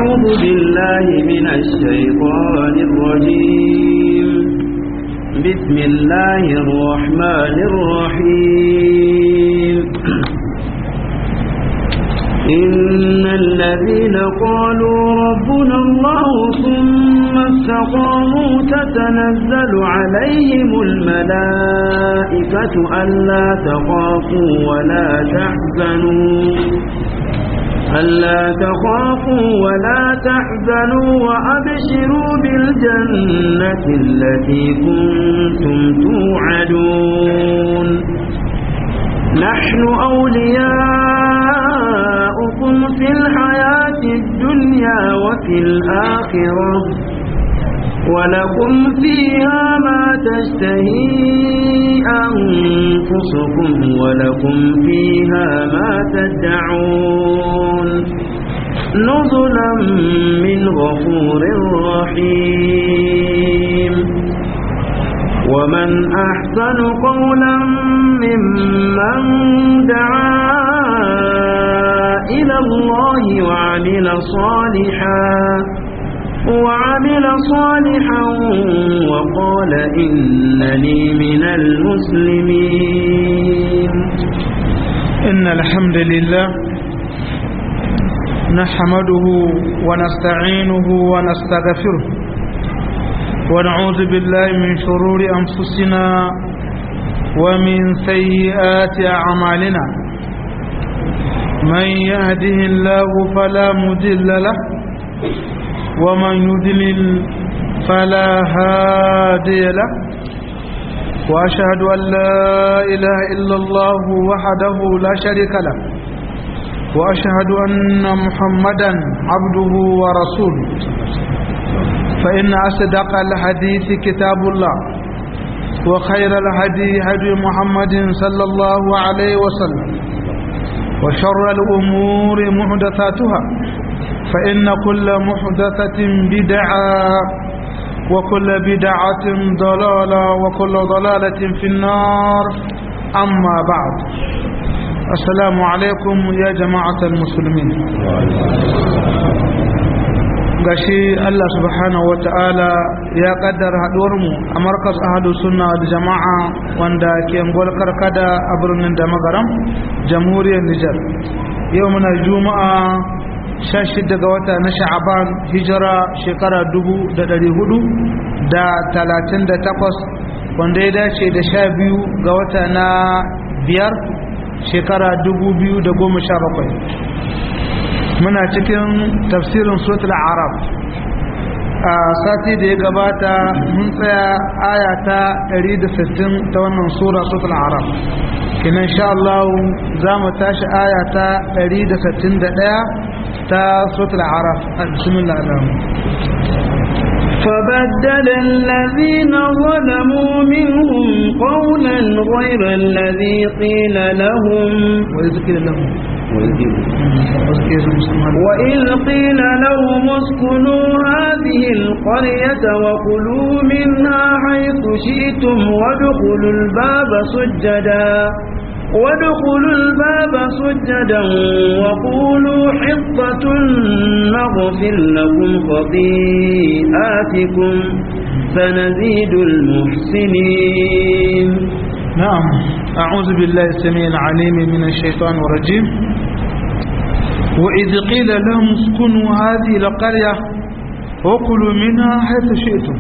أعوذ بالله من الشيطان الرجيم بسم الله الرحمن الرحيم إن الذين قالوا ربنا الله ثم استقاموا تتنزل عليهم الملائكة ألا تخافوا ولا تحزنوا ألا تخافوا ولا تحزنوا وأبشروا بالجنة التي كنتم توعدون نحن أولياؤكم في الحياة الدنيا وفي الآخرة ولكم فيها ما تشتهي أنفسكم ولكم فيها ما تدعون نزلا من غفور رحيم ومن أحسن قولا ممن دعا إلى الله وعمل صالحا وعمل صالحا وقال إنني من المسلمين إن الحمد لله نحمده ونستعينه ونستغفره ونعوذ بالله من شرور أنفسنا ومن سيئات أعمالنا من يهده الله فلا مضل له ومن يضلل فلا هادي له وأشهد أن لا إله إلا الله وحده لا شريك له وأشهد أن محمدا عبده ورسوله فإن أصدق الحديث كتاب الله وخير الهدي هدي محمد صلى الله عليه وسلم وشر الأمور محدثاتها فإن كل محدثة بدعة وكل بدعة ضلالة وكل ضلالة في النار أما بعد السلام عليكم يا جماعة المسلمين gashi Allah subhanahu wata'ala ya kaddara haɗuwarmu a markas ahadu sunna da jama'a wanda ke ngol karkada a birnin da magaram jamhuriyar Nijar yau muna juma'a 16 ga wata na sha'aban hijira shekara 438 wanda ya dace da 12 ga wata na biyar shekara 2017 muna cikin tafsirin suratul arab a sati da ya gabata mun tsaya aya ta 160 ta wannan sura suratul arab kinan sha Allah za mu tashi aya ta 161 ta suratul arab bismillah فبدل الذين ظلموا منهم قولا غير الذي قيل لهم وإذ قيل لهم وإذ قيل لهم اسكنوا هذه القرية وكلوا منها حيث شئتم وادخلوا الباب سجدا وادخلوا الباب سجدا وقولوا حطة نغفر لكم خطيئاتكم سنزيد المحسنين نعم أعوذ بالله السميع العليم من الشيطان الرجيم وإذ قيل لهم اسكنوا هذه القرية وكلوا منها حيث شئتم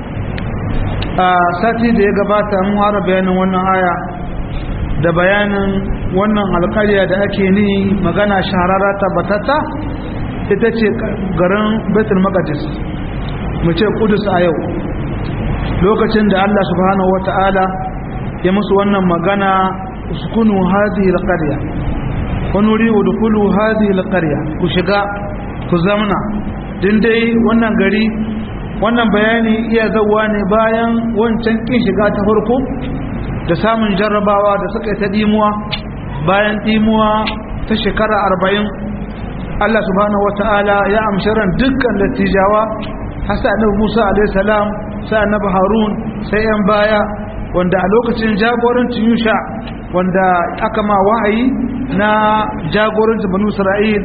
sati da ya gabata mun fara bayanin wannan aya da bayanin wannan alƙarya da ake ni magana shahararra tabbatata ita ce garin Baitul Maqdis mu ce Kudus a yau lokacin da Allah subhanahu wata'ala ya musu wannan magana uskunu hadhihi alqarya wani wuri udkhulu hadhihi alqarya ku shiga ku zamna din dai wannan gari wannan bayani iya zawa ne bayan wancan kin shiga ta farko da samun jarrabawa da suka yi ta dimuwa bayan dimuwa ta shekara arba'in Allah subhanahu wata'ala ya amshi ran dukkan dattijawa hasa annabi Musa alaihi salam sai annabi Harun sai yan baya wanda a lokacin jagorancin Yusha wanda aka ma wahayi na jagorancin Banu Isra'il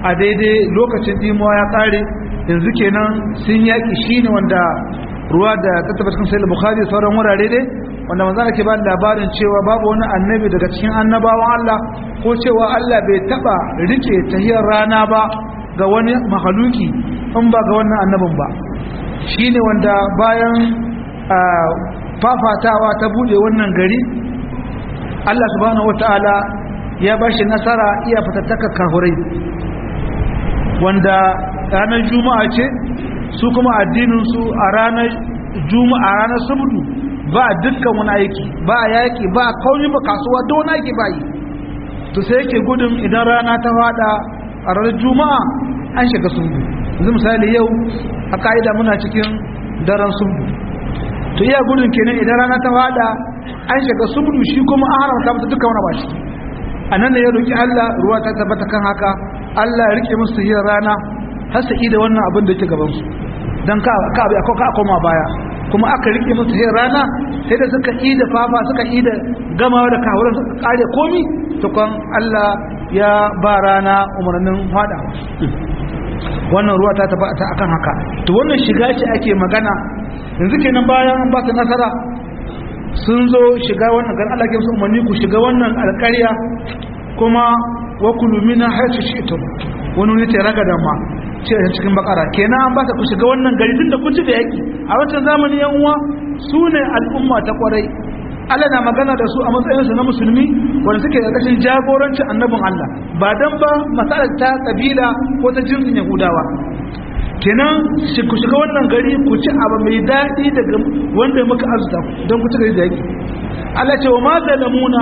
a daidai lokacin dimuwa ya kare yanzu kenan sun yaki shine wanda ruwa da ta tabbata cikin sahih bukhari sauran wurare dai wanda manzo ke ba labarin cewa babu wani annabi daga cikin annabawan Allah ko cewa Allah bai taba rike tahiyar rana ba ga wani mahaluki in ba ga wannan annabin ba shine wanda bayan fafatawa ta bude wannan gari Allah subhanahu wataala ya bashi nasara iya fatattaka kahurai wanda ranar juma'a ce su kuma addininsu a ranar juma'a ranar subdu ba dukkan wani aiki ba yaki ba kauni ba kasuwa da wani aiki ba yi to sai yake gudun idan rana ta fada a ranar juma'a an shiga subdu yanzu misali yau a ka'ida muna cikin daren subdu to iya gudun kenan idan rana ta fada an shiga subdu shi kuma an haramta masa dukkan wani bashi a nan ne ya roki Allah ruwa ta tabbata kan haka Allah ya rike musu yin rana har su da wannan abin da yake gaban su dan ka ka abi ka koma baya kuma aka rike musu yin rana sai da suka yi da fafa suka yi da gamawa da kawuran suka kare komi to kan Allah ya ba rana umarnin fada wannan ruwa ta tabbata akan haka to wannan shiga ce ake magana yanzu kenan bayan ba su nasara sun zo shiga wannan gan Allah ke musu umarni ku shiga wannan alƙarya kuma wa kulu mina haythu shi'tum wani ne ce raga da ma ce cikin bakara kenan an ba ta ku shiga wannan gari tun da kun ci da yaki a wancan zamani yan uwa su ne al'umma ta kwarai Allah na magana da su a matsayinsu na musulmi wanda suke da kashin jagorancin annabin Allah ba dan ba masalar ta kabila ko ta jinsin Yahudawa kenan ku shiga wannan gari ku ci abu mai daɗi daga wanda muka arzuta don ku ci gari da yaki Allah ce wa ma zalamuna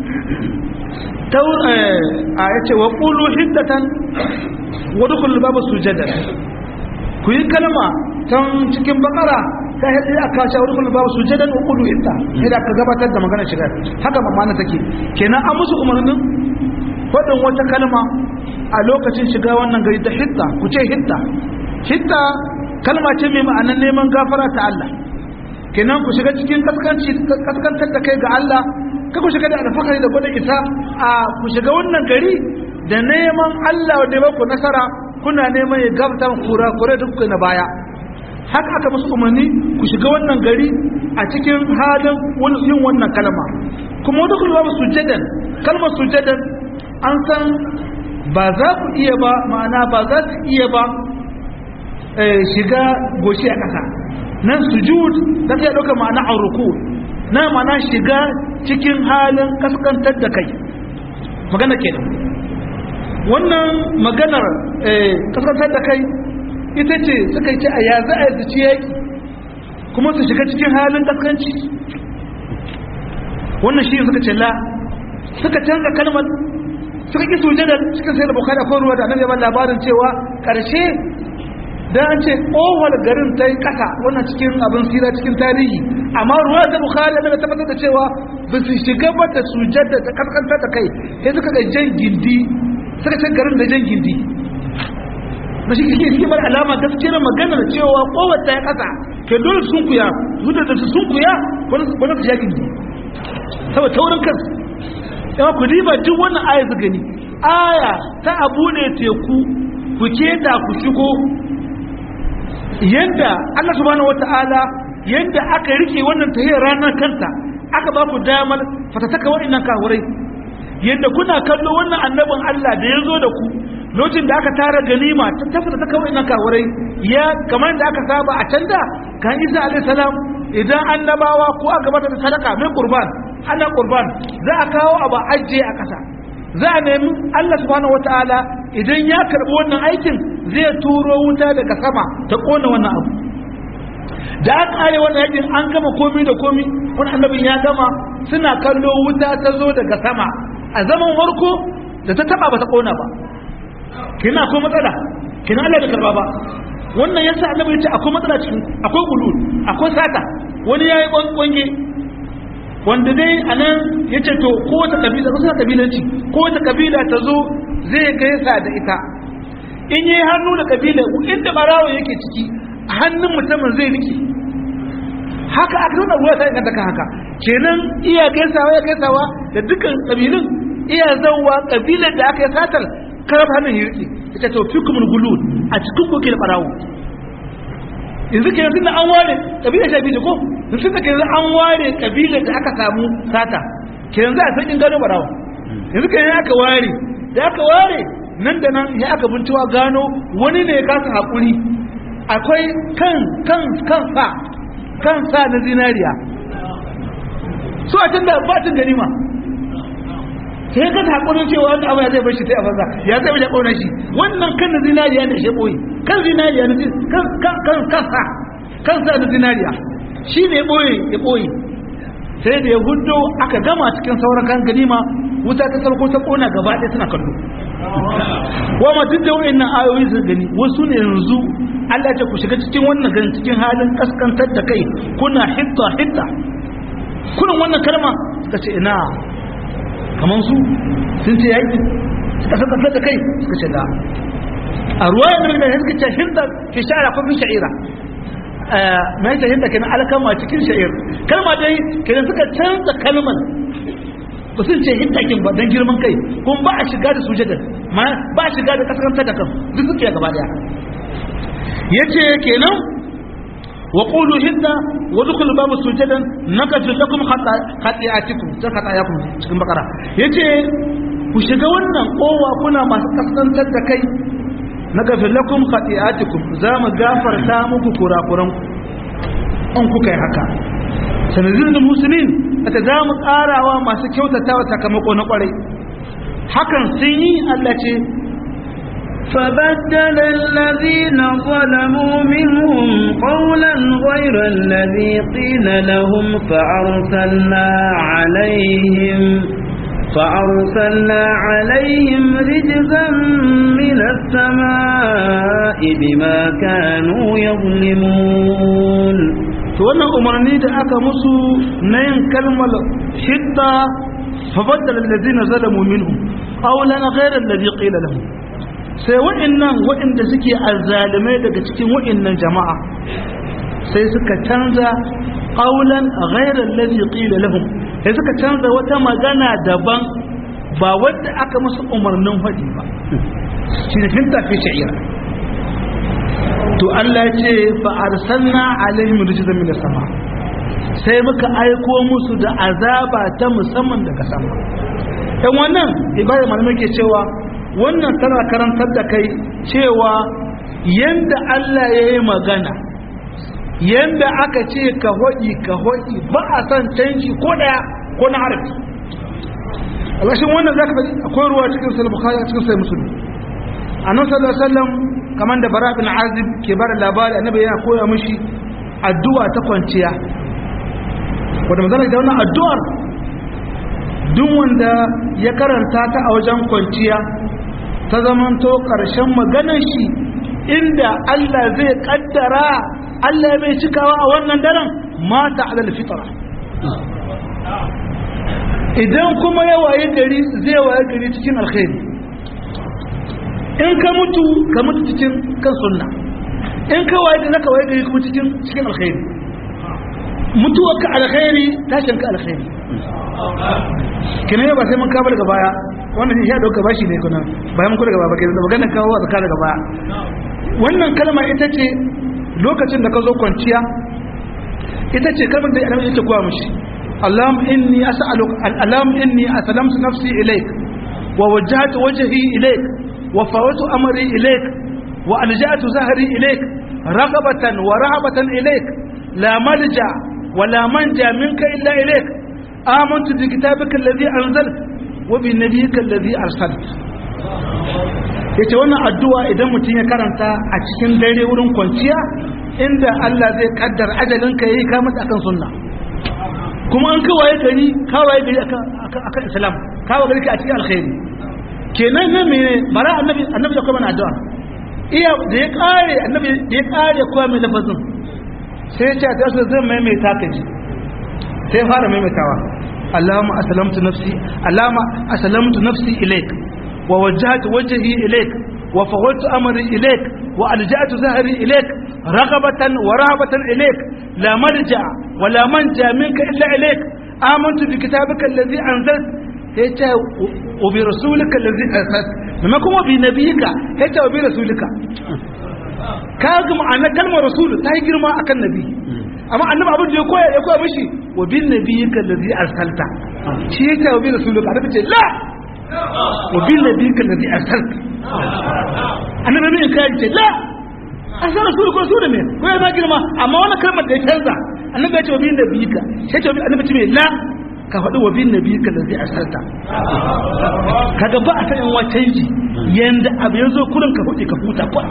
a ya ce wa ƙulu hiddatan wadda kullu babu sujada ku yi kalma can cikin bakara ta yadda ya kashe wadda kullu babu sujada wa ƙulu hidda yadda ka gabatar da magana shiga haka mamana take kenan an musu umarnin faɗin wata kalma a lokacin shiga wannan gari ta hidda ku ce hidda hidda kalma ce mai ma'anar neman gafara ta Allah kenan ku shiga cikin kaskantar da kai ga Allah ka ku shiga da alfakari da gwada isa a ku shiga wannan gari da neman Allah da ya ku nasara kuna neman ya gafta kura kura da kuka na baya haka aka musu umarni ku shiga wannan gari a cikin halin yin wannan kalma kuma wadda kuma ba sujadan kalmar sujadan an san ba za ku iya ba ma'ana ba za su iya ba shiga goshi a ƙasa nan sujud da ta ɗauka ma'ana a ruku na ma'ana shiga cikin halin kaskantar da kai magana kenan wannan maganar kaskantar da kai ita ce suka ce a ya za a yi yaki kuma su shiga cikin halin kaskanci wannan shi suka ce la suka canza kalmar suka ƙi sujada cikin sai da bukari akwai ruwa da annabi ya labarin cewa ƙarshe dan an ce kohol garin ta yi kasa wannan cikin abin sira cikin tarihi amma ruwa da bukhari da tabbatar da cewa ba su shiga ba da sujada ta kaskanta ta kai sai suka ga jan gindi suka ce garin da jan gindi na shi kike cikin bar alama gaskiyar magana da cewa kohol ta yi kasa ke dole sun kuya zuwa da sun kuya wani wani ta gindi saboda taurin kansu yawa ku diba duk wannan aya su gani aya ta abu ne teku ku keta ku shigo yadda Allah subhanahu wata'ala yadda aka rike wannan tahiyar ranar kanta aka ba ku damar fatataka waɗannan kawurai yadda kuna kallo wannan annabin Allah da ya zo da ku lokacin da aka tara ganima ta tafata ta kawai nan kawurai ya kamar da aka saba a can da kan isa alaihi salam idan annabawa ko aka bata da sadaka mai qurban ana qurban za a kawo abu ajiye a kasa za a nemi Allah subhanahu wataala idan ya karbi wannan aikin zai turo wuta daga sama ta kona wannan abu da aka kare wannan yakin an gama komi da komi wani annabin ya gama suna kallo wuta ta zo daga sama a zaman farko da ta taba ba ta kona ba kina akwai matsala kina Allah da karba ba wannan yasa annabi yace akwai matsala cikin akwai gulul akwai sata wani yayi kwange wanda dai anan yace to ko wata kabila ko wata kabilanci ko wata kabila ta zo zai gaisa da ita in yi hannu da kabila inda barawo yake ciki hannun mutumin zai rike haka aka nuna ruwa ta inganta kan haka kenan iya gaisawa ya gaisawa da dukkan kabilun iya zauwa kabilar da aka yi satar karab hannun ya rike ita to fikumul gulud a cikin ku ke da barawo yanzu ke yanzu da an ware kabila sha biyu ko yanzu da ke yanzu an ware kabila da aka samu sata ke yanzu a sakin gano barawo yanzu ke yanzu aka ware da aka ware nan da nan ya aka bincewa gano wani ne ya kasa haƙuri akwai kan kan kan sa kan sa na zinariya su a can da batin ganima sai ka ta hakurin cewa wani abu ya zai bar shi sai a banza ya zai bar ƙaunar shi wannan kan na zinariya ne shi ɓoye kan zinariya na kan kan kan sa kan sa na zinariya shi ne ɓoye ya ɓoye sai da ya hudo aka gama cikin sauran kan ganima wuta ta sarko ta ƙona gaba ɗaya suna kallo wama duk da wayannan ayoyi su gani wasu ne yanzu Allah ta ku shiga cikin wannan gani cikin halin kaskantar da kai kuna hitta hitta kullum wannan kalma suka ce ina kaman su sun ce yaki suka saka da kai suka ce da a ruwaya da da suka ce hitta fi sha'ira ko fi sha'ira mai ta hitta kenan alkama cikin sha'ir kalma dai kenan suka canza kalmar ba sun ce hintakin ba don girman kai kun ba a shiga da sujadar ma ba a shiga da kaskantar da kan duk suke gaba daya ya ce kenan wa qulu hinda wa dukul babu sujadan nakafir lakum khati'atikum ta khatayakum cikin bakara yace ku shiga wannan kowa kuna masu kaskantar da kai nakafir lakum khati'atikum za mu gafarta muku kurakuranku an kuka yi haka sanadin musulmin ta za mu ƙarawa masu kyautata wa sakamako na ƙwarai hakan sun yi Allah ce فبدل الذين ظلموا منهم قولا غير الذي قيل لهم فأرسلنا عليهم فأرسلنا عليهم رجزا من السماء بما كانوا يظلمون to wannan umarni da aka musu na yin kalmar hidda fabaddala allazina zalamu minhum qawlan ghayra alladhi qila lahum sai wa'annan wa'anda suke azzalimai daga cikin wa'annan jama'a sai suka canza qawlan ghayra alladhi qila lahum sai suka canza wata magana daban ba wanda aka musu umarnin faɗi ba shi ne finta fi sha'ira to Allah ce fa arsalna alaihim rijzan min sama sai muka aiko musu da azaba ta musamman daga sama dan wannan ibada malamai ke cewa wannan tana karantar da kai cewa yanda Allah ya yi magana yanda aka ce ka hoɗi ka hoɗi ba a san canji ko daya ko na harafi alashin wannan zaka faɗi akwai ruwa cikin sahih bukhari cikin sahih muslim annabi sallallahu alaihi wasallam kamar da bara bin azib ke bada labari annabi yana koya mishi addu'a ta kwanciya wanda manzon da wannan addu'ar duk wanda ya karanta ta a wajen kwanciya ta zamanto karshen maganar shi inda Allah zai kaddara Allah bai cikawa a wannan daren mata alal fitra idan kuma ya waye gari zai waye gari cikin alkhairi in ka mutu ka mutu cikin kan sunna in ka waye gari ka waye gari kuma cikin cikin alkhairi mutuwar ka alkhairi tashin ka alkhairi kina ba sai mun kawo daga baya wannan ya dauka bashi ne kuna bayan ku daga baya kai da maganar kawo zaka daga baya wannan kalma ita ce lokacin da ka zo kwanciya ita ce kalmar da annabi ya koya mishi اللهم إني أسألك اللهم إني أسلمت نفسي إليك ووجهت وجهي إليك وفوت أمري إليك وألجأت زهري إليك رغبة ورهبة إليك لا ملجأ ولا منجا منك إلا إليك آمنت بكتابك الذي أنزلت وبنبيك الذي أرسلت yace wannan addu'a idan mutum ya karanta a cikin dare wurin kwanciya inda Allah zai kaddar ajalinka yayi ka mutu akan sunna kuma an kawaye gari kawaye gari akan islam kawaye gari a cikin alkhairi kenan nan mene bara annabi annabi da kuma na addu'a iya da ya kare annabi da ya kare kuma mai lafazin sai ya ce ta so zan maimaita ka ji sai fara maimaitawa Allahumma aslamtu nafsi Allahumma aslamtu nafsi ilaik wa wajjahtu wajhi ilaik wa fawwadtu amri ilaik wa alja'tu zahri ilaik raghabatan wa rahabatan ilaik la marja wa la manja minka illa ilaik amantu bi kitabika alladhi anzalt yace wa bi rasulika allazi arsal maimakon wa bi nabiyika yace wa bi rasulika ka ga ma'ana kalmar rasul ta yi girma akan nabi amma annabi abin da ya koya ya koya mishi wa bin nabiyika allazi arsalta shi yake wa bin rasulika annabi ce la wa bin nabiyika allazi arsalta annabi ne kai ce la asal rasul ko su da me ko ya girma amma wannan kalmar da ya canza annabi ya ce wa bin nabiyika sai ce annabi ce me la ka faɗi wa bin nabiyika allazi arsalta kaga ba a sanin wa canji yanda abu ya zo kurin ka faɗi ka huta kwa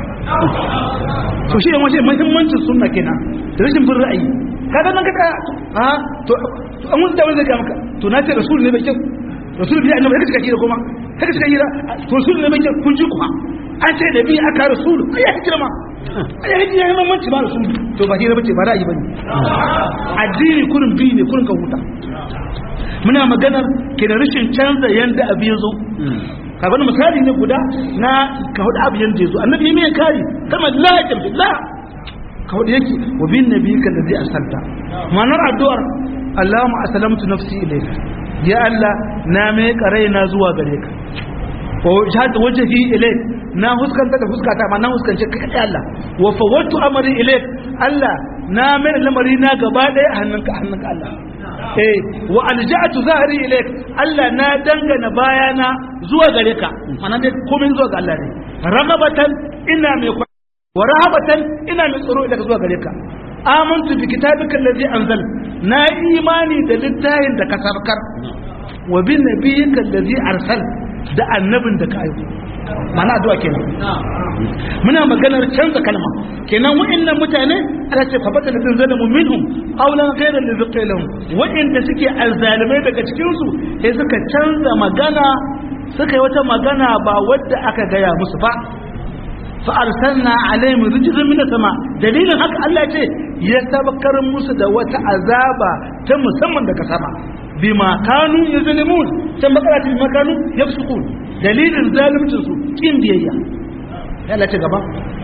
to shi ne wace muhimmancin sunna kenan da rashin bin ra'ayi kaga nan kaga a to an wani da wani zai ga maka to na ce rasul ne bai kyau rasul bi annabi kaga kira kuma kaga kira hira to rasul ne bai kyau kun ji kuwa an ce da bi aka rasul ai ya hijira ma ai ya hijira ne muhimmanci ba rasul to ba hira bace ba ra'ayi bane addini kurin bi ne kurin ka huta muna maganar ke da rashin canza yanda abu ya zo abin misali ne guda na ka hudu abu yanda ya zo annabi ya mai kari kama la ya tamfi la ka hudu yake wa bin nabi ka da zai asanta ma'anar addu'ar Allahumma aslamtu nafsi ilayka ya Allah na mai karai na zuwa gare ka wa shahada wajhi ilayk na huskanta da huskata ma na huskance ka kai Allah wa fawattu amri ilayk Allah na mai lamari na gaba daya a hannunka hannunka Allah eh wa alja'atu zahri ilayk Allah na dangana bayana zuwa gare ka mana dai komai zuwa ga Allah ne ragabatan ina mai wa rahabatan ina mai tsaro daga zuwa gare ka amantu bi kitabika allazi anzal na imani da littafin da ka sabkar wa bi nabiyyika allazi arsal da annabin da ka aiko mana addu'a kenan muna maganar canza kalma kenan wa'annan mutane ana ce fa bata ladin zalamu minhum qawlan ghayra alladhi qila lahum wa'anda suke alzalimai daga cikin su sai suka canza magana suka yi wata magana ba wadda aka gaya musu ba fa arsalna alaihim rijzan min sama dalilin haka Allah ce ya sabakar musu da wata azaba ta musamman daga sama bima kanu yuzlimun can bakara bima kanu yafsukun dalilin zalimcin su kin biyayya Allah ce gaba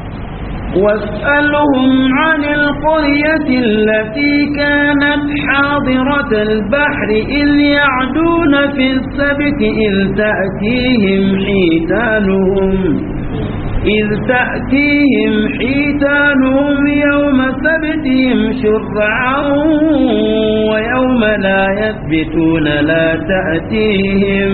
واسألهم عن القرية التي كانت حاضرة البحر إذ يعدون في السبت إذ تأتيهم حيتانهم إذ تأتيهم حيتانهم يوم سبتهم شرعا ويوم لا يثبتون لا تأتيهم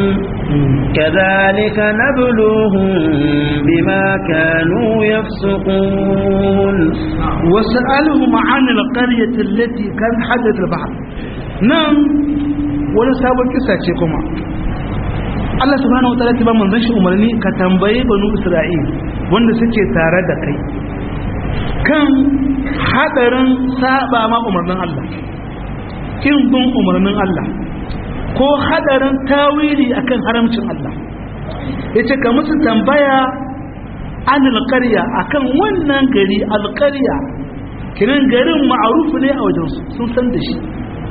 كذلك نبلوهم بما كانوا يفسقون وسألهم عن القرية التي كان حدث البحر نعم ولا سابق كسا كما Allah subhanahu wataala ta ba manzon shi umarni ka tambaye banu Isra'il wanda suke tare da kai kan hadarin saba ma umarnin Allah kin bin umarnin Allah ko hadarin tawili akan haramcin Allah yace ka musu tambaya an alqarya akan wannan gari alqarya kiran garin ma'arufu ne a wajen sun san da shi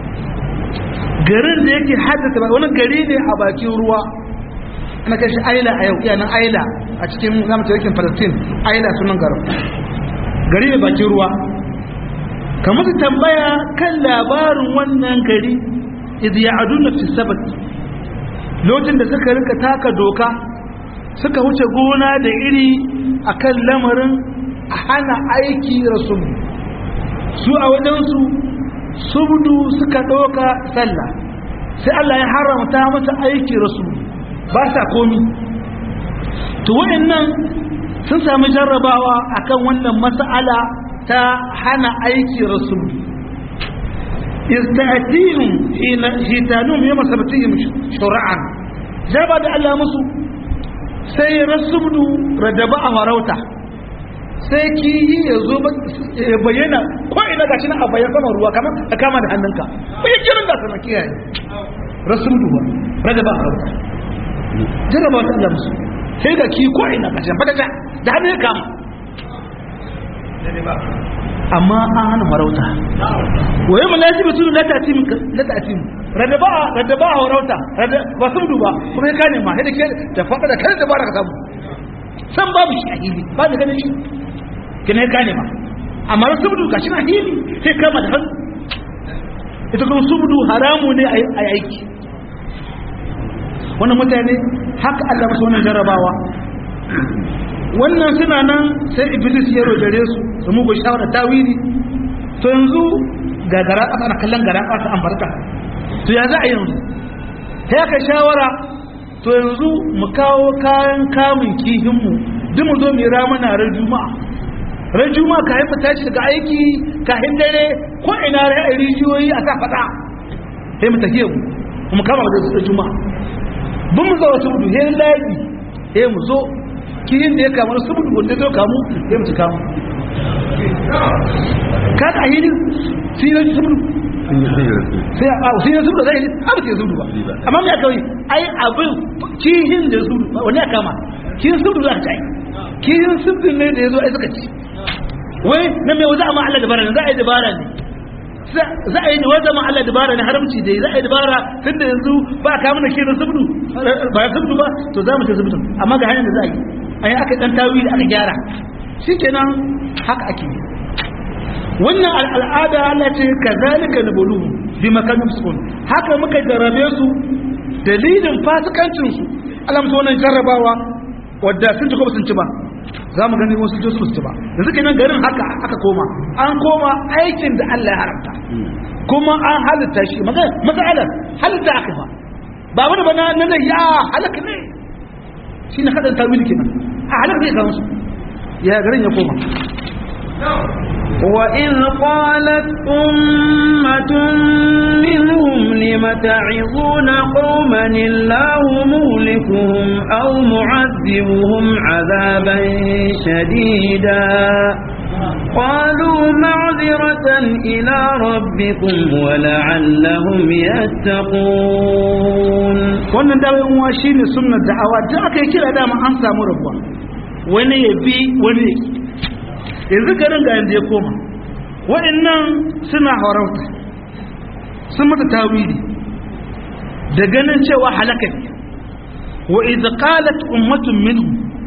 garin da yake haddasa ba wani gari ne a bakin ruwa ana kai shi aila a yau iyanan aila a cikin zamu ce yakin palestine aila sunan garin gari ne bakin ruwa kamar su tambaya kan labarin wannan gari idh ya'aduna fi sabat lokacin da suka rika taka doka suka wuce gona da iri akan lamarin hana aiki rasul su a wajensu subdu suka ɗauka sallah sai Allah ya haramta masa aiki rasul ba sa komi to waɗannan sun sami jarrabawa akan wannan mas'ala ta hana aiki rasul istatihim hitanum yawma sabtihim shur'an jaba da Allah musu sai rasubdu radaba a farauta sai kiyi ya zo ya bayyana ko ina gashi na a bayyana saman ruwa kamar ka kama da hannunka bai kiran da sana kiyaye rasubdu ba radaba a farauta jarraba ta Allah musu sai ga ki ko ina gashi fata da hannun kama amma an hana farauta waye mu lati bi sunu lati atim lati atim radaba radaba farauta ba sun duba kuma ya kane ma da ke da fada da kai da baraka samu san babu shi a hili ba da ganin shi kine kane ma amma subdu gashi na hili sai kama da hannu ita kuma subdu haramu ne a aiki wannan mutane haka Allah musu wannan jarrabawa wannan suna nan sai iblis ya rojare su su mugu shawara tawili to yanzu ga gara ƙasa na kallon gara ƙasa an barka to ya za a yanzu ta yaka shawara to yanzu mu kawo kayan kamun kihinmu duk mu zo mu yi ramana ran juma'a ran juma'a ka haifa tashi daga aiki kahin dare ko ina rai rijiyoyi a sa faɗa sai mu tafiye mu mu kama da juma'a bin mu zawa subudu he laji he mu zo kihin da ya kama subudu wanda zai kamu he mu ci kamu ka ta hidi sai na subudu sai a sai na subudu zai yi abu sai subudu ba amma me aka yi ai abin kihin da subudu wani ya kama kihin subudu za ka ci kihin subudu ne da ya zo ai suka ci wai na mai za a ma Allah dabara ne za a yi dabara ne za a yi wata ma Allah dabara na haramci dai za a yi dabara tun da yanzu ba ka mana shirin subdu ba subdu ba to za mu ta subdu amma ga hanyar da za a yi a yi aka dan tawili aka gyara shikenan haka ake yi wannan al'ada Allah ce kazalika nabulu bi makanin sukun haka muka jarrabe su dalilin fasikancin su Allah musu wannan jarrabawa wadda sun ci ko sun ci ba za mu gani wasu josu su ba da suke nan garin haka aka koma an koma aikin da Allah ya haramta kuma an halitta shi matsalar halitta aka ba ba wani ba na nan ya halaka ne shi na kaɗan tawili kenan a halaka ne ga musu ya garin ya koma وإذ قالت أمة منهم لم تعظون قوما الله مهلكهم أو معذبهم عذابا شديدا قالوا معذرة إلى ربكم ولعلهم يتقون wannan dawai uwa shine sunnar da'awa duk aka yi kira dama an samu rabuwa wani ya bi wani ya yanzu garin ga yanda ya koma waɗannan suna harauta sun mata tawili da ganin cewa halaka ne wa idza qalat ummatun minhum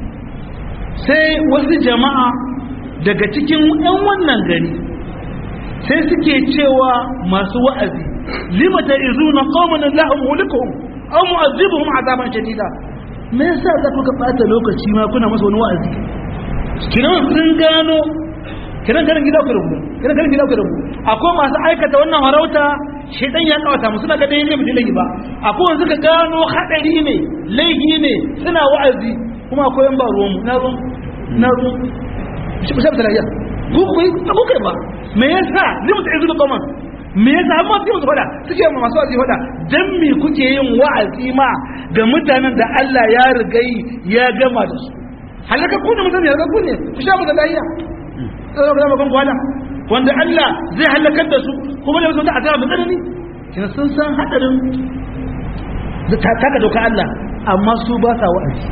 sai wasu jama'a daga cikin ɗan wannan gari sai suke cewa masu wa'azi lima ta'izuna qauman Allahu mulikuhum aw mu'azzibuhum azaban shadida me yasa za ku ka bata lokaci ma kuna masa wani wa'azi kiran sun gano kiran garin gida ku rubu kiran garin gida ku rubu akwai masu aikata wannan harauta shedan ya kawata musu daga dai ne mutum ba akwai wanda suka gano hadari ne laifi ne suna wa'azi kuma akwai yan ba ruwan mu na ruwan na ruwan shi ba sai talaiya ku ku ku kai ba me yasa limu ta izu kaman me yasa amma sai musu fada suke ma masu wa'azi fada dan me kuke yin wa'azi ma ga mutanen da Allah ya rigai ya gama da su halaka ku ne mutane halaka ku ne ku sha mu da lahiya sai ba mu kan kwala wanda Allah zai halakar da su kuma da wata azaba mai tsanani kina sun san hadarin da taka doka Allah amma su ba sa wa'azi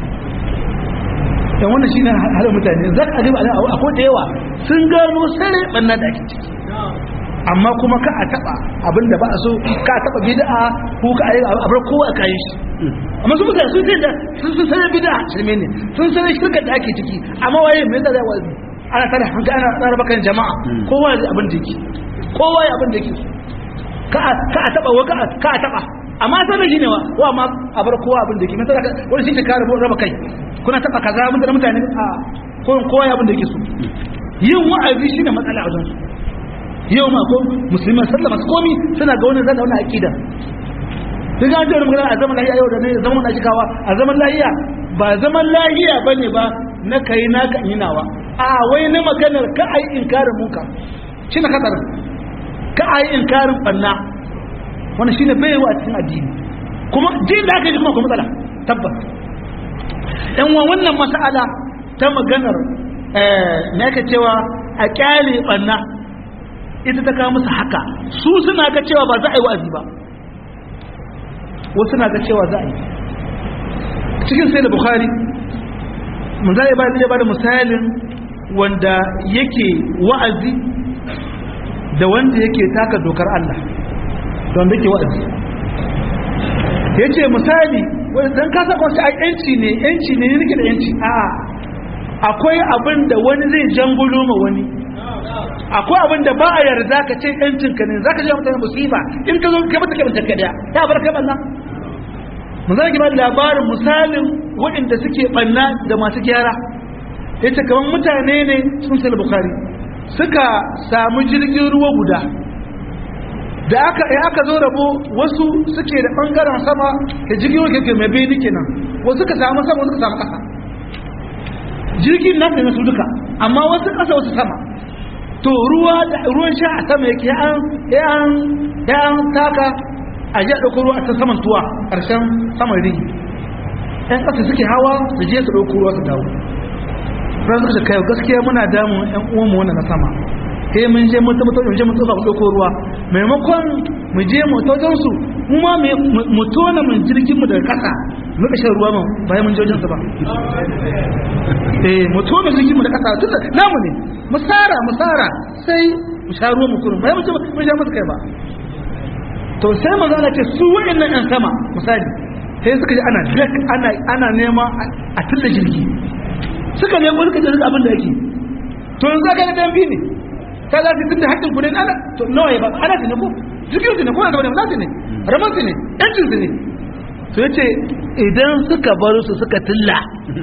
dan wannan shine halin mutane zaka alibu akwai da yawa sun gano sare banna da ake ciki amma kuma ka a taba abinda ba a so ka taba bid'a ko ka ayi abar kowa ka yi shi amma su mutane sun da sun sun sanar bid'a shirme ne sun sanar shirka da ake ciki amma waye me yasa zai wazi ana tare hanka ana tsara bakan jama'a kowa ya abin da yake kowa ya abin da yake ka ka a taba wa ka a taba amma sai da shine wa wa ma a bar kowa abin da yake mun tsara wani shi ke kare raba kai kuna taba kaza mun da mutane a kowa ya abin da yake so yin wa'azi shine matsala a wajen su yau ma ko musulman sallama su komi suna ga wani zan da wani aƙida duk an ce wani magana a zaman lahiya yau da ne zaman na shikawa a zaman lahiya ba zaman lahiya ba ne ba na kai na kan yi nawa a wai na maganar ka a yi inkarin muka shi na katsar ka a yi inkarin ɓanna wani shi ne bai wa cikin addini kuma jin da aka yi kuma kuma matsala tabbas yan wa wannan mas'ala ta maganar na ka cewa a kyale ɓanna ita ta kawo musu haka su suna ga cewa ba za a yi wa'azi ba wasu na ga cewa za a yi cikin sai da bukhari mun za a ba zai ba da misalin wanda yake wa'azi da wanda yake taka dokar Allah da wanda yake wa'azi ya ce misali don kasa kwanci a yanci ne yanci ne nake da yanci a akwai abin da wani zai jangulo ma wani akwai abin da ba a yarda ka ce yancin ka ne za ka je mutane musiba in ka zo ka bata kai mutum ka daya ya bar kai banna mu zaki ba labarin misalin waɗanda suke banna da masu gyara yace kaman mutane ne sun sai bukhari suka samu jirgin ruwa guda da aka ya aka zo rabo wasu suke da bangaren sama da jirgin ruwa ke mai bai kenan wasu suka samu sama wasu suka samu kasa jirgin nan ne su duka amma wasu kasa wasu sama to ruwa da ruwan sha a sama yake an an an taka a ji a ɗauko ruwa a can saman tuwa ƙarshen saman rigi ɗan ƙasa suke hawa su je su ɗauko ruwa su dawo ran suka kai gaskiya muna damun ƴan uwanmu wannan na sama sai mun je mun tabbatar mun je mun tsoka mu ɗauko ruwa maimakon mu je mu taujan su mu ma mu tona mun jirgin mu daga ƙasa mu ka shan ruwa mu bayan mun je wajen su ba eh mu tona jirgin mu da ƙasa tunda namu ne mu tsara mu tsara sai mu sha ruwa mu kurun bayan mun je mun sha musu kai ba to sai manzo Allah ce su waɗannan ɗan sama misali sai suka ji ana dak ana ana nema a tilla jirgi suka ne suka ji abin da yake to yanzu aka ga dambi ne ta za su tunda haƙƙin ku ne ana to nawa ba ana ne ko jirgin su ne ko ana da wani ne raman su ne yancin su ne to yace idan suka bar su suka tilla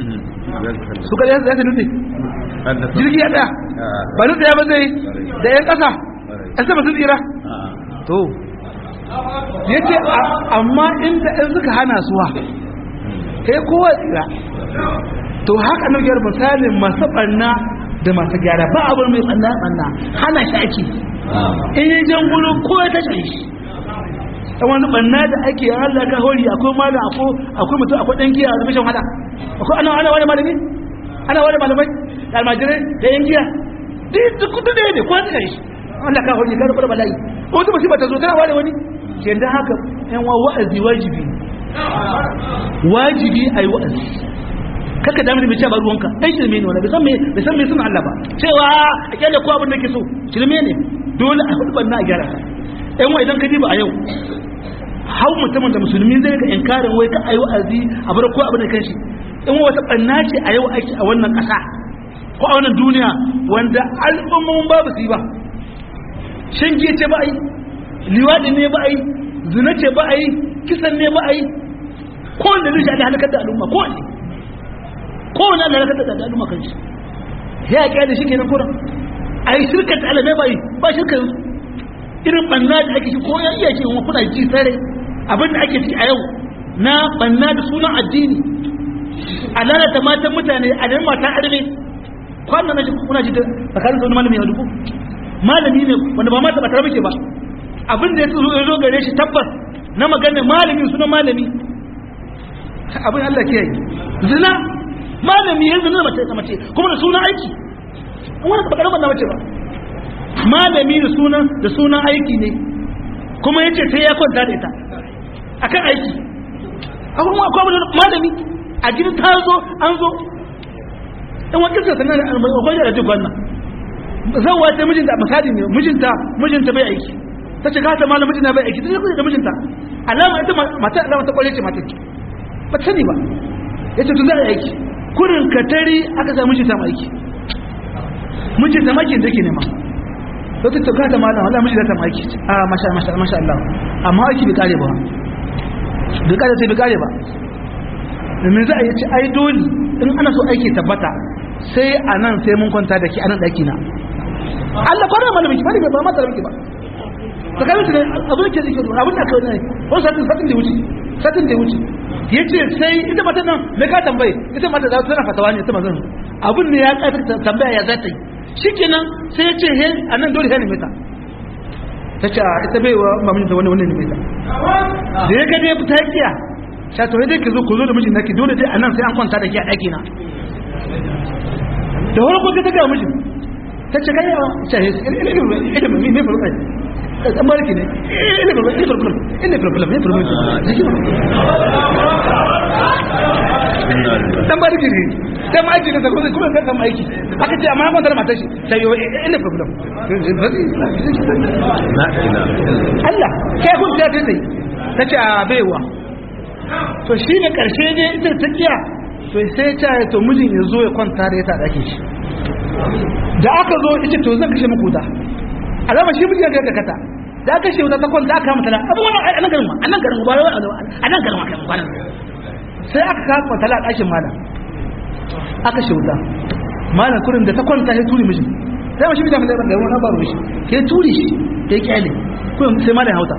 suka yi za su nufi jirgi ya ɗaya ba nufi ya ba zai da yan ƙasa yan sama sun tsira to ya ce amma inda ɗan suka hana suwa kai kowa tsira to haka na gyara misalin masu ɓanna da masu gyara ba abin mai ɓanna ɓanna hana shi ake in yi jan gudu ko ya ta shi ta wani ɓanna da ake yin Allah ka hori akwai malam akwai mutum akwai ɗan giya a zubishin hada akwai ana ana wani malami ana wani malamai da almajirai da yan giya duk kudu da ne ko ta shi Allah ka hori ka rubar bala'i wata musibar ta zo tana ware wani ke da haka yan wa wa'azi wajibi wajibi a yi wa'azi kaka damar mai cewa ruwanka ɗan shirme ne wani bai san mai suna Allah ba cewa a kyale ko abin da ke so shirme ne dole a hudu banna a gyara yan wa idan ka diba a yau hau mutumin da musulmi zai ga inkarin wai ka ayi wa'azi a bar ko abin da kan shi in wata banna ce a yau ake a wannan ƙasa ko a wannan duniya wanda al'ummomin babu su yi ba shan giya ce ba a yi liwaɗi ne ba a yi zina ce ba a yi kisan ne ba a yi kowane da zai halakar da al'umma kowane kowane da halakar da al'umma kan shi ya ƙya da shi ke nan kuran a yi shirka ta alamai ba yi ba shirka irin ɓanna da ake shi ko ya iya ce wa kuna ji sare abin da ake ci a yau na ɓanna da sunan addini a lalata matan mutane a nan mata arme kwanan na kuna ji da tsakanin wani malami ya dubu malami ne wanda ba mata ba tare muke ba abin da ya zo gare shi tabbas na maganar malami suna malami abin Allah ke yi zina malami ya zina mace ta mace kuma da sunan aiki wani ba karamar na mace ba malami da sunan da sunan aiki ne kuma yace sai ya kwanta da ita akan aiki akwai akwai malami a gidan ta zo an zo in wani kisa sanar da almai da duk wannan zan wata mijinta misali ne mijinta mijinta bai aiki ta ce gata malam mijina bai aiki ta ce da mijinta alama ita mata alama ta kwalle ce mata ba ta sani ba ya ce tun za a aiki kurin katari aka sa mijinta ma aiki mijinta maki da ke nema ta ce gata malam Allah mijinta ta ma aiki a masha masha masha Allah amma aiki bai kare ba bai kare sai bai kare ba domin za a yi ci ai dole in ana so aiki tabbata sai a nan sai mun kwanta da ke a nan ɗaki na Allah kwanar mana miki bari ba mata miki ba tsakanin su ne abin da ke zike abin da kawai ne wani satin satin da wuce satin da wuce ya ce sai ita mata nan da ka tambaye ita mata za su tana fatawa ne ita mazan abin ne ya ƙarfi tambaya ya za ta yi shi kenan sai ya ce he a nan dole he ne meta ta ce a ita bai wa mamin da wani wani ne meta da ya gade ta kiya sha to dai ka zo ku zo da mijin naki dole dai a nan sai an kwanta da ke a ɗaki na da wani ko ta ga mijin ta ce kai a ce ilimin mai mai faruwa dan maliki ne ina problem ina problem ina problem ina problem dan maliki ne dan maliki ne kuma kuma kan kan aiki aka ce amma ban da matar shi sai yo ina problem Allah kai kun ta ta ta ce a baiwa to shi ne karshe ne ita ta kiya to sai ta to mijin ya zo ya kwanta da ita dake shi da aka zo ita to zan kashe muku da alama shi mijin ya kata da aka shi wuta ta kwanta aka mata abu wannan a nan garin ma a nan garin ba a nan garin ma kai kwanan sai aka kawo kwanta a ɗakin malam aka shi wuta malam kurin da ta kwanta ya turi mishi sai mashi bi da mai da wani baro mishi ke turi shi ya kyale kurin sai malam hauta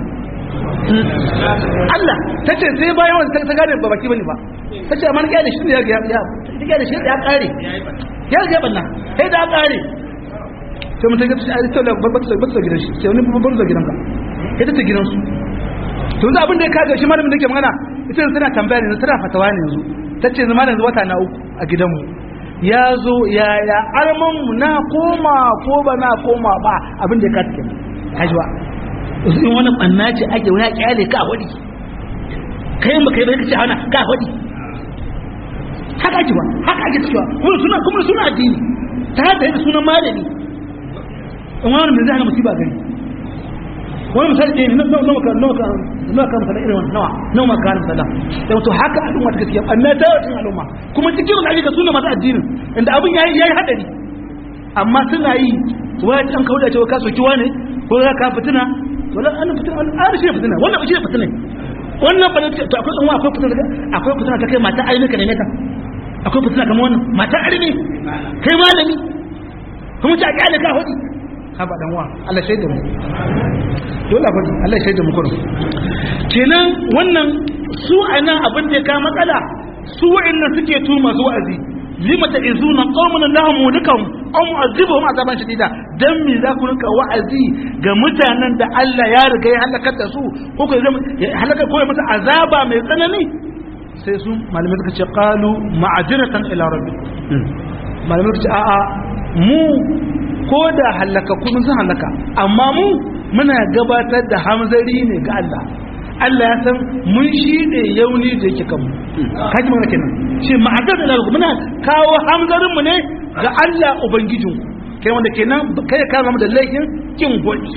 Allah ta ce sai bayan wanda ta gane ba baki bane ba ta ce amma kyale shi ne ya ya kyale shi ya kare ya ga banna sai da kare sai mun take ta ta da babbar babbar gidan shi sai wani babbar da gidanka ita ta gidansu to yanzu abin da ya kaga shi malamin da ke magana ita tana tambaya ne tana fatawa ne yanzu ta ce zama yanzu wata na uku a gidanmu ya zo ya ya arman mu na koma ko ba na koma ba abin da ya kata kenan kajiwa in wani banna ce ake wani kyale ka wadi kai ba kai ba kace hana ka wadi haka ake ba haka ake cewa kuma suna kuma suna addini ta hada da sunan malami in wani mai zai hana musiba gari wani misali ɗaya ne na nawa ka nawa ka nawa ka misali irin wannan nawa nawa ma ka misali da wato haka al'umma ta gaskiya amma ta yawa al'umma kuma cikin wani ayyuka suna masu addinin inda abin yayi yayi hadari amma suna yi waya an kawo da cewa ka soki wane ko za ka fitina wala an fitina an shi fitina wannan ba shi fitina wannan ba to akwai dan akwai fitina akwai fitina ta kai mata aini ka ne ka akwai fitina kamar wannan mata aini kai malami kuma ta kyale ka hudi haba dan wa Allah shaida mu dole fa Allah shaida mu kurum kenan wannan su anan abin da ya ka matsala su wa'annan suke tu masu wa'azi lima ta'izuna qauman lahum mulikam aw mu'azibuhum azaban shadida dan me za ku rinka wa'azi ga mutanen da Allah ya riga ya halakar da su ko ko halaka ko masa azaba mai tsanani sai su malamai suka ce qalu ma'aziratan ila rabbi malamai suka ce a'a mu ko da halaka kuma sun halaka amma mu muna gabatar da hamzari ne ga Allah Allah ya san mun shi ne yauni da yake kanmu kaji mana kenan shi ma'azar da lalata muna kawo hamzarin mu ne ga Allah ubangijin kai wanda kenan kai ka zama da laifin kin gwadi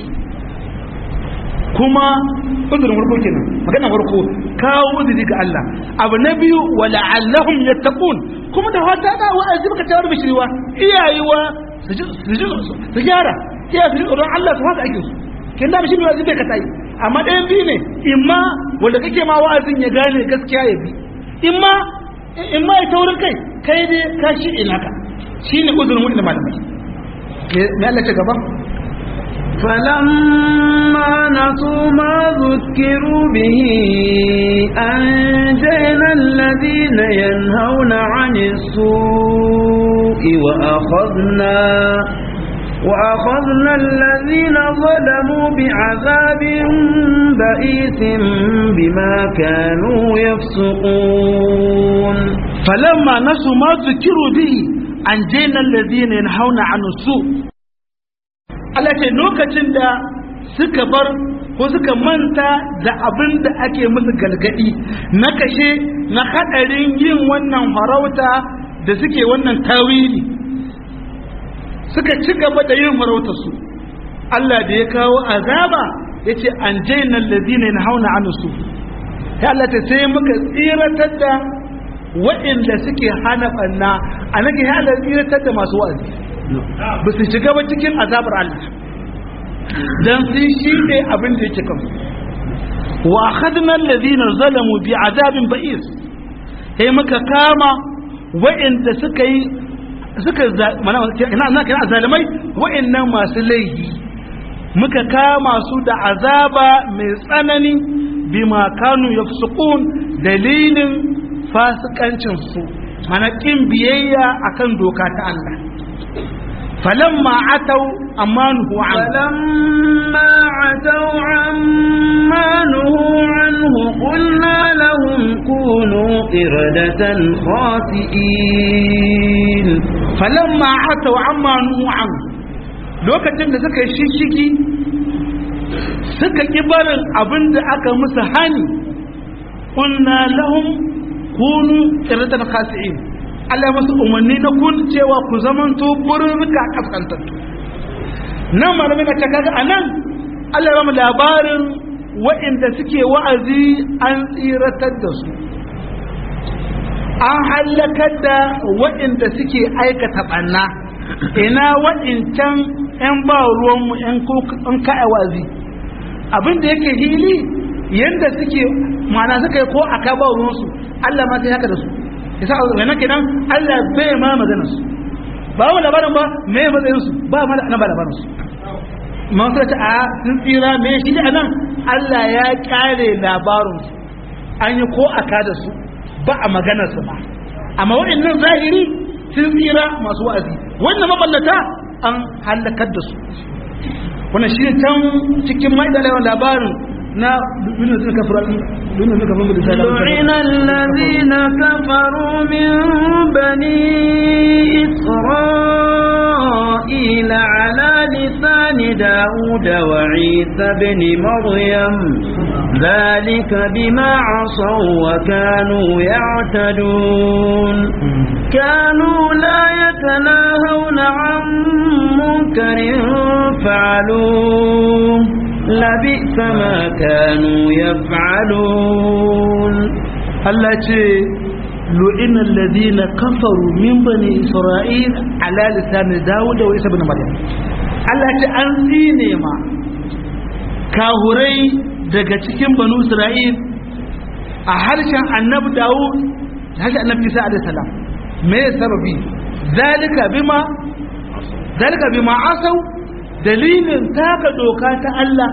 kuma uzurin farko kenan magana farko kawo uzuri ga Allah abu na biyu wa la'allahum yattaqun kuma da wata da wa'azi baka tawar bishiriwa iyayewa su gyara iya su tsoron Allah su haka ake su kin da shi wa'azi bai ka tayi amma ɗayan biyu ne imma wanda kake ma wa'azin ya gane gaskiya ya bi imma imma ya taurin kai kai dai ka shi ina ka shine uzurin wani malamai me Allah ta gaba فلما نسوا ما ذكروا به أنجينا الذين ينهون عن السوء وأخذنا وأخذنا الذين ظلموا بعذاب بئيس بما كانوا يفسقون فلما نسوا ما ذكروا به أنجينا الذين ينهون عن السوء Allah ce lokacin da suka bar ko suka manta da abin da ake musu galgadi na kashe na hadarin yin wannan farauta da suke wannan tawili suka ci gaba da yin farautarsu Allah da ya kawo azaba ya ce an jaina lalzina na hauna anusu ya Allah ta sai muka tsiratar da waɗanda suke hana ɓanna a nake ya Allah tsiratar da masu wa'azi ba su shiga ba cikin azabar Allah dan sun shi ne abin da yake kansu wa akhadna alladhina zalamu bi azabin ba'is sai muka kama wa'inda suka yi suka mana ina ina kana zalimai wa'annan masu laifi muka kama su da azaba mai tsanani bima kanu yafsukun dalilin fasikancin su mana kin biyayya akan doka ta Allah فلما عتوا عما نهوا عنه فلما عتوا عما نهوا عنه قلنا لهم كونوا قردة خاسئين فلما عتوا عما نهوا عنه lokacin da suka yi shishigi suka ƙi barin abin da aka musu hani kunna lahum kunu qiratan khasi'in Allah masu umarni na kun cewa ku zamanto burnuka kaskantattu nan malamai na kaga a nan Allah ya mu labarin waɗanda suke wa'azi an tsiratar da su an hallakar da waɗanda suke aikata ɓanna ina waɗancan 'yan ba ruwanmu 'yan ka'a wa'azi abin da yake hili yanda suke ma'ana suka yi ko a ka ba ruwansu Allah ma sai haka da su yasa wannan kenan Allah bai ma maganar su ba wa labarin ba me matsayin su ba ma da ba labarin su ma sai ta a sun tsira me shi da nan Allah ya kyale labarin su an yi ko a ka da su ba a maganar su ba amma waɗannan zahiri sun tsira masu wa'azi wannan maballata an halakar da su wannan shi can cikin ma'idalawan labarin na dunin suka kafaru dunin suka kafaru da لعن الذين كفروا من بني إسرائيل على لسان داود وعيسى بن مريم ذلك بما عصوا وكانوا يعتدون كانوا لا يتناهون عن منكر فعلوه لبئس ما كانوا يفعلون Allah ce lu'ina alladhina kafaru min bani isra'il ala lisan Dawud wa Isa ibn Maryam Allah ce an tsine ma kahurai daga cikin banu Isra'il a harshen annabi Dawud da harshen annabi Isa alaihi salam me sababi zalika bima zalika bima asau dalilin taka doka ta Allah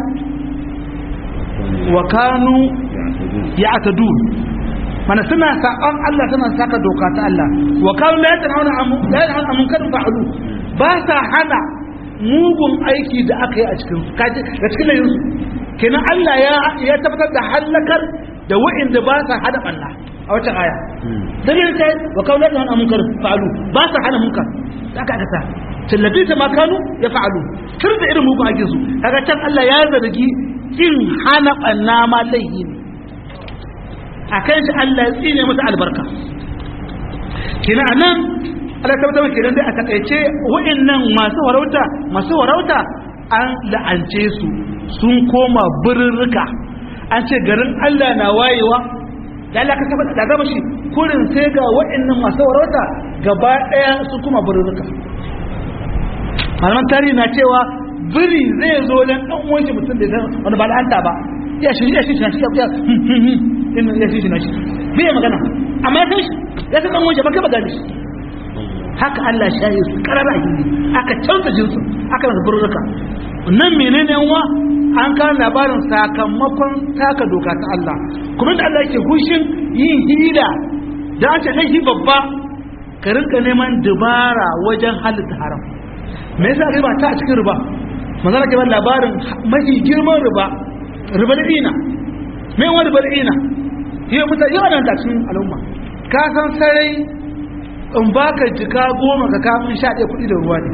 wa kanu ya'tadun mana suna saƙon Allah suna saka doka ta Allah wa kanu la yatanhauna an la yatanhauna an munkarin fa'alu ba sa hana mugun aiki da aka yi a cikin kaji da cikin layin su kenan Allah ya ya tabbatar da halakar da wa'inda ba sa hada banna a wata aya dalilin ta wa kanu la yatanhauna an munkarin fa'alu ba sa hana munkar da aka aka sa tallafi ta makanu ya fa'alu tun da irin mugun aikin su kaga can Allah ya zargi kin hana banna ma laihi ne a kan shi Allah ya tsine masa albarka kina anan Allah ta mutum kenan dai a takaice wa'annan masu warauta masu warauta an la'ance su sun koma birrika an ce garin Allah na wayewa da Allah ka saba da gaba shi kurin sai ga wa'annan masu warauta gaba daya sun koma birrika malaman tarihi na cewa biri zai zo dan dan uwan shi mutum da san wanda ba la'anta ba ya shi ya shi shi ya in ya shi na shi bai magana amma ya san shi ya san dan wanje ba kai ba gani shi haka Allah shayi su karara gindi aka canza jinsu aka rasa burruka nan menene yanwa an kawo labarin sakamakon taka doka ta Allah kuma da Allah yake hushin yin hila da an ce laifi babba ka rinka neman dubara wajen halitta haram me yasa riba ta a cikin riba manzana ke ba labarin mafi girman riba riba da ina me wani riba da ina yau mutane yawa nan da cikin al'umma ka san sarai in baka jika goma ka kamun sha ɗaya kuɗi da ruwa ne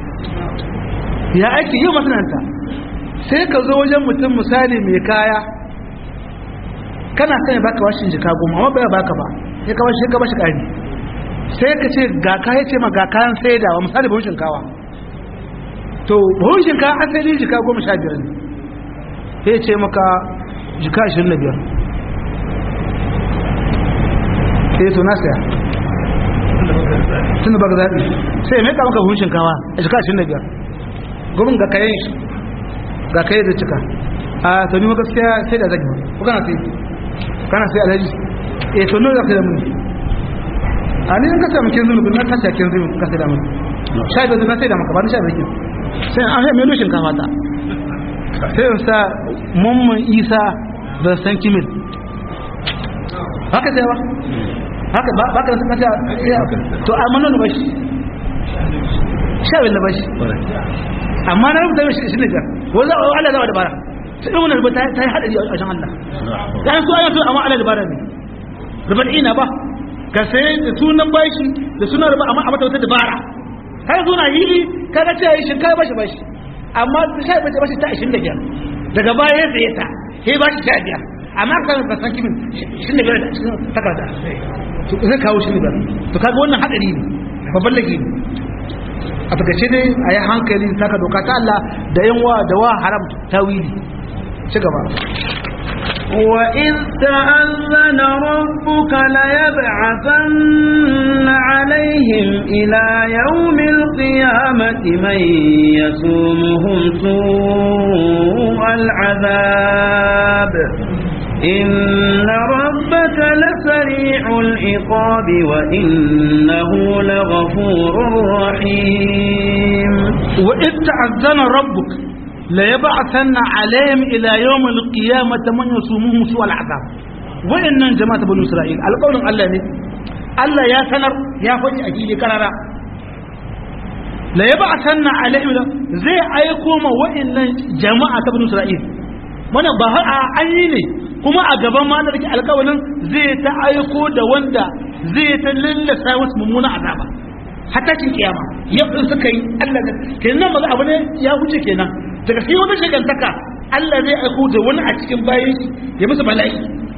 ya aiki yau masananta sai ka zo wajen mutum misali mai kaya kana son ya baka washin jika goma amma bai baka ba sai ka bashi ka bashi ƙari sai ka ce ga kaya ce ma ga kayan saidawa misali buhun shinkawa to buhun shinkawa asali jika goma sha biyar ne sai ce maka jika ashirin da biyar sai to na saya tun da baka zaɓi sai mai kama ka buhun shinkawa a jika ashirin da biyar gurin ga kayan shi ga kayan da cika a to ni ma gaskiya sai da zagi ko kana sai kana sai alhaji eh to nawa zaka da mun a ni in ka samu kin zumi na tashi kin zumi ka sai da mun sha da na sai da maka ba ni sha da kin sai an sai mai lushin kafa ta sai in sa mummun isa da san kimin haka sai ba haka ba ka san kasa to amma nan ba shi sha bin ba shi amma na rubuta shi shi ne ga wanda Allah zai da bara sai wannan rubuta ta yi hadari a shan Allah dan su ayyuka amma Allah da bara ne rubuta ina ba ka sai da sunan bashi da sunan rubuta amma a mata wata dabara kai zo na hili kaga ce shi kai bashi bashi amma sai bace bashi ta 25 daga baya ya tsaye ta sai bashi 15 amma kan ba san kimin shi ne gara da cikin takarda to zai kawo shi ne ba to kaga wannan hadari ne babban lagi ne a takaice dai a yi hankali saka doka ta Allah da yan wa da wa haram tawili ci gaba وإذ تأذن ربك ليبعثن عليهم إلى يوم القيامة من يسومهم سوء العذاب إن ربك لسريع العقاب وإنه لغفور رحيم وإذ تأذن ربك ليبعثن عليهم إلى يوم القيامة من يصومهم سوء العذاب وإن جماعة بني إسرائيل القول الله ne Allah ya sanar ya faɗi a fili karara la yab'athanna alaihim zai aiko ma wa'annan jama'a ta bani Isra'il mana ba har an yi ne kuma a gaban ma da alƙawarin zai ta aiko da wanda zai ta lallasa wasu mummuna azaba hatta cin kiyama yau in suka yi Allah da kenan maza abu ne ya wuce kenan daga sai wani shagantaka Allah zai aiko da wani a cikin bayan shi ya musu bala'i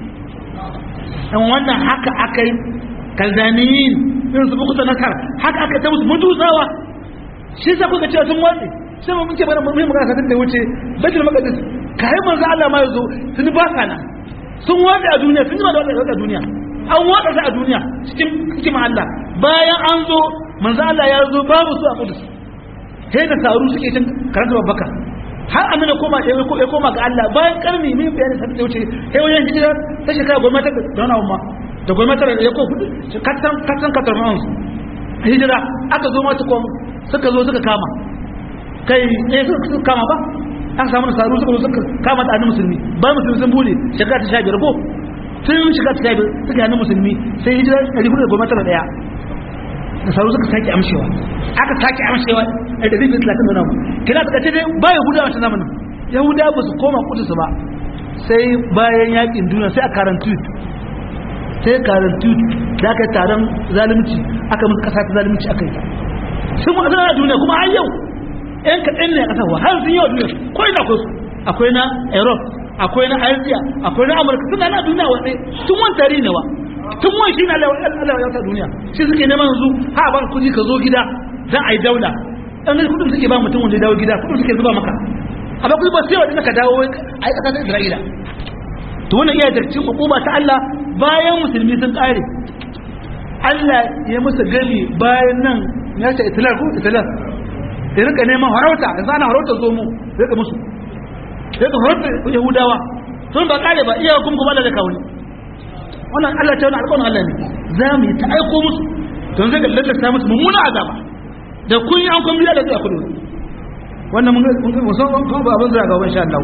dan wannan haka aka yi kalzaniyin irin su bukuta nasar haka aka ta musu mutusawa shi sa kuka cewa sun watsi sai mun ce bana mun magana satin da wuce baitul maqdis kai manzo Allah ma yazo sun ba sana sun watsi a duniya sun ji ba da watsi a duniya an watsa su a duniya cikin hikima Allah bayan an zo manzo Allah ya zo babu su a Qudus sai da taru suke cin karanta babbaka har amina koma ya koma ga Allah bayan karni mai bayani sai ta wuce sai wajen hijira ta shekara goma ta da wani umma da goma ta ya ko kudi katan katan katar man hijira aka zo mata kom suka zo suka kama kai eh suka kama ba an samu nasaru suka zo suka kama da musulmi ba musulmi sun bude shekara ta 15 ko sun shiga ta 15 suka yi musulmi sai hijira 411 da sauru suka sake amshewa aka sake amshewa a da zai talatin da namu kina ta kace dai ba yahuda wata zamanin yahuda ba su koma kudu ba sai bayan yakin duniya sai a karantu sai karantu da aka yi taron zalunci aka musu kasa ta zalunci aka yi sun mu azana duniya kuma har yau yan kaɗan ne a ƙasar har sun yi wa duniya ko ina akwai su akwai na europe akwai na asiya akwai na amurka suna na duniya wasai tun wani tarihi ne wa tun wani shi na Allah ya ta duniya shi suke neman yanzu ha ba kuɗi ka zo gida za a yi daula ɗan gani kuɗin suke ba mutum wanda ya dawo gida kuɗin suke zuba maka amma kuɗi ba sai wa ka dawo a yi ƙasar Isra'ila to wannan iya da cikin hukuma ta Allah bayan musulmi sun ƙare Allah ya musu gani bayan nan ya ce itilar ko itilar ya rika neman harauta yanzu ana harauta zo mu ya rika musu ya rika harauta yahudawa sun ba ƙare ba iya kuma kuma da kawai wannan Allah ta wani alƙawarin Allah ne za mu yi ta aiko musu don zai gallata ta musu mummuna azaba da kun yi an kun biya da zuwa kudu wannan mun ga musamman kuma ba abin zira ga insha Allah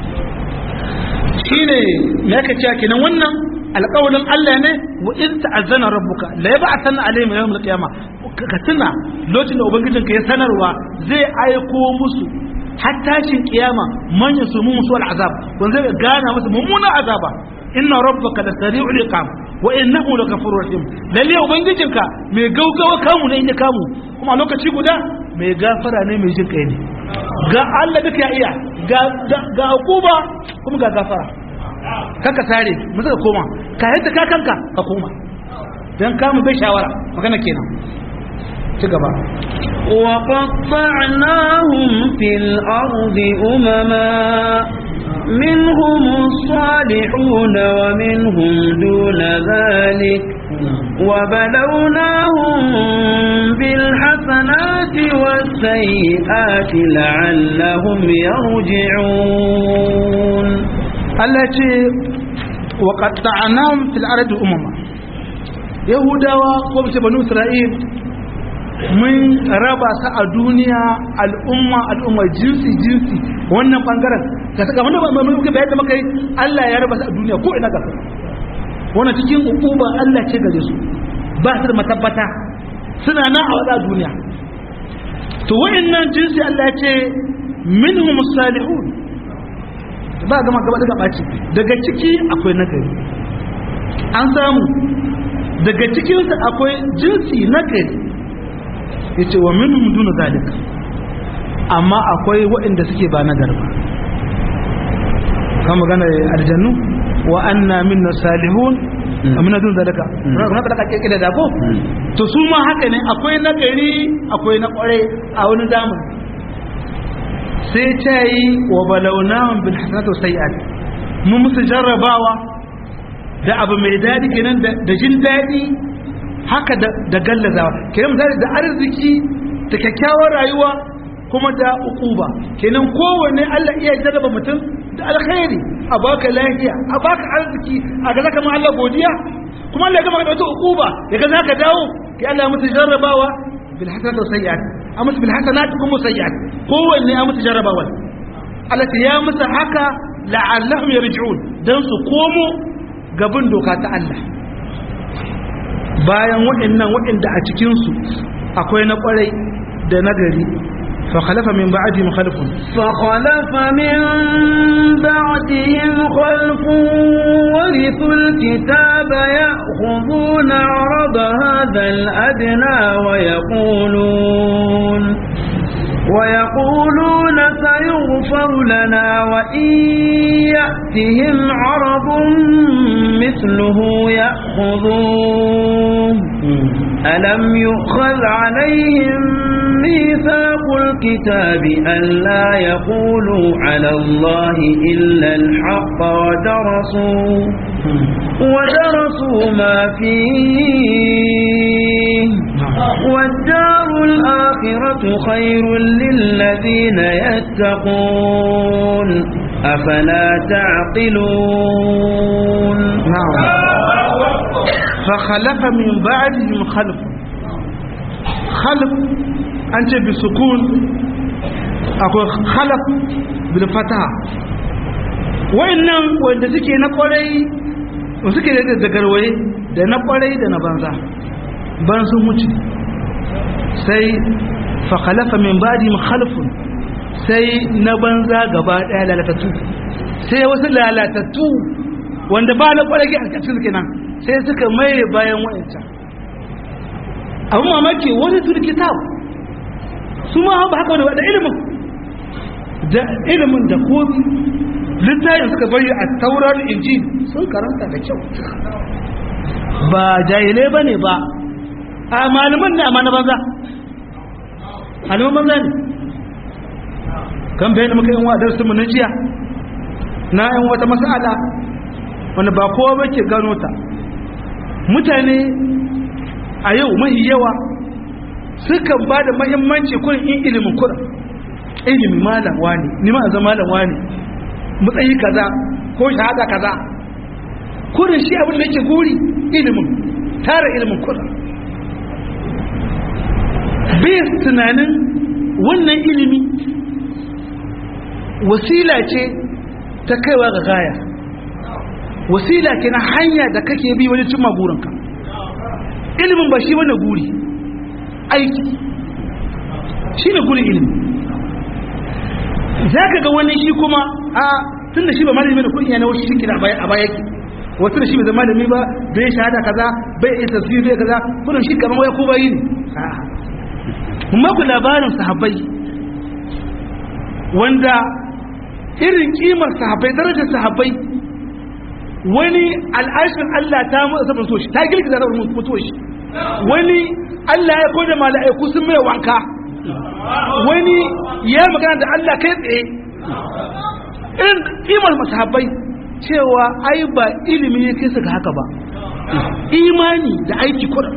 shine me yake cewa kenan wannan alƙawarin Allah ne wa in ta'azzana rabbuka la yab'athanna alayhim yawm al-qiyamah ka tuna lokacin da ubangijinka ya sanarwa zai aiko musu har tashin kiyama man yasumu musu al-azab wanda zai gana musu mummuna azaba inna rabbaka la sari'ul iqam wa innahu laghafurur rahim lalle ubangijinka mai gaugawa kamu ne inda kamu kuma lokaci guda mai gafara ne mai jin kai ne ga Allah duka ya iya ga ga hukuma kuma ga gafara kanka sare mu saka koma ka yadda ka kanka ka koma dan kamu bai shawara magana kenan ci gaba وقطعناهم في الأرض أمما منهم الصالحون ومنهم دون ذلك وبلوناهم بالحسنات والسيئات لعلهم يرجعون التي وقطعناهم في الأرض أمما يهودا وقبت بنو إسرائيل mun raba su a duniya al'umma al'umma jinsi jinsi wannan bangaren ka saka wanda ba mai muke bayan da muka yi Allah ya raba su a duniya ko ina gaba wannan cikin ukuba Allah ce gare su ba su da matabbata suna nan a wada duniya to wayannan jinsi Allah ya ce minhum salihun ba gama gaba daga baci daga ciki akwai nagari an samu daga cikinsu akwai jinsi nagari ya ce wa minhum duna zalika amma akwai waɗanda suke ba nagar ba kan magana aljannu wa anna minna salihun amina dun zalika na ka kake da dako to su ma haka ne akwai nagari akwai na kware a wani zamani sai ta yi wa balawnahum bil hasanati was sayiat mun musu jarrabawa da abu mai daɗi kenan da jin daɗi haka da gallazawa kenan misali da arziki da kyakkyawar rayuwa kuma da ukuba kenan kowanne Allah iya jarraba mutum da alkhairi a baka lafiya a baka arziki a ga zaka ma Allah godiya kuma Allah ya gama da wata ukuba ya ga zaka dawo ki Allah ya mutu jarrabawa bil hasanati was sayyi'at a mutu bil hasanati kuma sayyi'at kowanne a mutu jarrabawa Allah ya musu haka la'allahum yarji'un dan su komo gaban doka ta Allah bayan waɗannan waɗanda a cikin su akwai na kwarai da nagari فخلف من بعدهم خلف فخلف من بعدهم خلف ورثوا الكتاب يأخذون عرض هذا الأدنى ويقولون ويقولون سيغفر لنا وإن يأتهم عرض مثله يأخذوه ألم يؤخذ عليهم ميثاق الكتاب ألا يقولوا على الله إلا الحق ودرسوا ودرسوا ما فيه والدار الآخرة خير للذين يتقون أفلا تعقلون نعم فخلف من بعدهم خلف خلف أنت بسكون أقول خلف بالفتح وإنهم وإن suke na kwarai suke da zagarwaye da na kwarai da na banza ban sun wuce sai fakhalafa min ba'di khalfun sai na banza gaba daya lalatattu sai wasu lalatattu wanda ba na kwarai a cikin kenan sai suka maye bayan wa'ancan abin mamaki wani turi kitab su ma ba haka wani da ilimin da ilimin da komi littafin suka bari a taurar inji sun karanta da kyau ba jahilai ba ne ba a malaman ne amma na banza malaman banza ne kan bayan muka yin wadar su na jiya na yin wata masala wanda ba kowa ba ke gano ta mutane a yau mahi yawa sukan ba da mahimmanci kurin in ilimin kurin ilimin malam wani nima a zama malam wani matsayi kaza ko shahada kaza kurin shi abin da yake guri ilimin tara ilimin kurin bai tunanin wannan ilimi wasila ce ta kaiwa ga gaya wasila ke na hanya da kake bi wajen cimma burinka ilimin ba shi wani guri aiki shi ne gurin ilimi za ka ga wani shi kuma a tun da shi ba malami da kunya na wasu shi kira a baya yake wasu da shi bai zama malami ba bai shahada kaza bai iya tasiri bai kaza gudun shi kamar waya ko bayi ne mun ku labarin sahabbai wanda irin kimar sahabbai darajar sahabbai wani al'ashin Allah ta mutu so shi ta girgiza da mutuwa shi wani Allah ya koda mala'iku sun mai wanka wani ya magana da Allah kai tsaye irin kimar masahabbai cewa ai ba ilimi ne kai suka haka ba imani da aiki kuɗa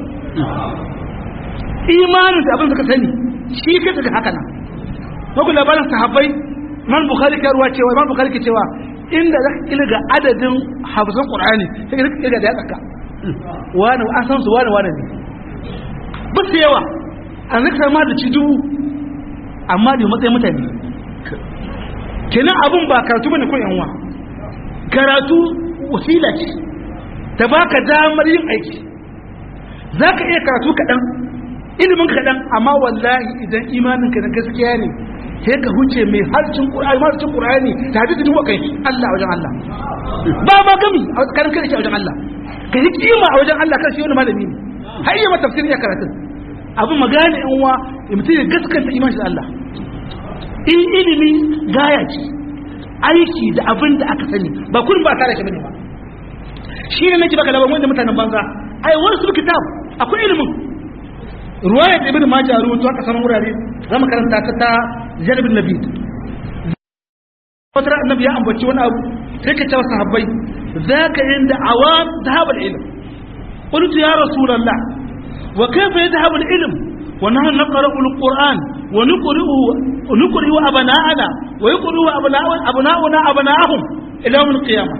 imanin da abin suka sani shi kai suka haka nan magu labarin sahabbai man bukhari ka ruwa cewa man bukhari ke cewa inda za ka kilga adadin hafizan qur'ani sai ka kilga da ya tsaka wani an san su wani wani ne ba su yawa an zaka ma da ci dubu amma da matsayin mutane kenan abun ba karatu bane ko yanwa karatu wasila ce ta baka damar yin aiki zaka iya karatu kaɗan ilimin kaɗan amma wallahi idan imaninka na gaskiya ne sai ka huce mai harcin ƙur'ani harcin ƙur'ani ta hadisi duwa kai Allah wajen Allah ba ma gami a karin kai a wajen Allah ka yi kima a wajen Allah kan shi wani malami ne har yi mata tafsir ya karatu abin magana yan uwa mutum ya gaskanta iman shi da Allah in ilimi gaya ce aiki da abin da aka sani ba kullum ba tare shi bane ba shi ne nake baka labarin wanda mutanen banza ai wani su kitab akwai ilimin ruwaya da ibn majah ruwato aka samu wurare zama karanta ta ta jalibin nabid wata annabi ya ambaci wani abu sai ka cewa sahabbai zaka inda awam dhahabul ilm qultu ya rasulullah wa kayfa yadhhabu al ilm wa nahnu naqra'u al qur'an wa nuqri'u nuqri'u abana'ana wa yuqri'u abna'una abna'ahum ila yawm al qiyamah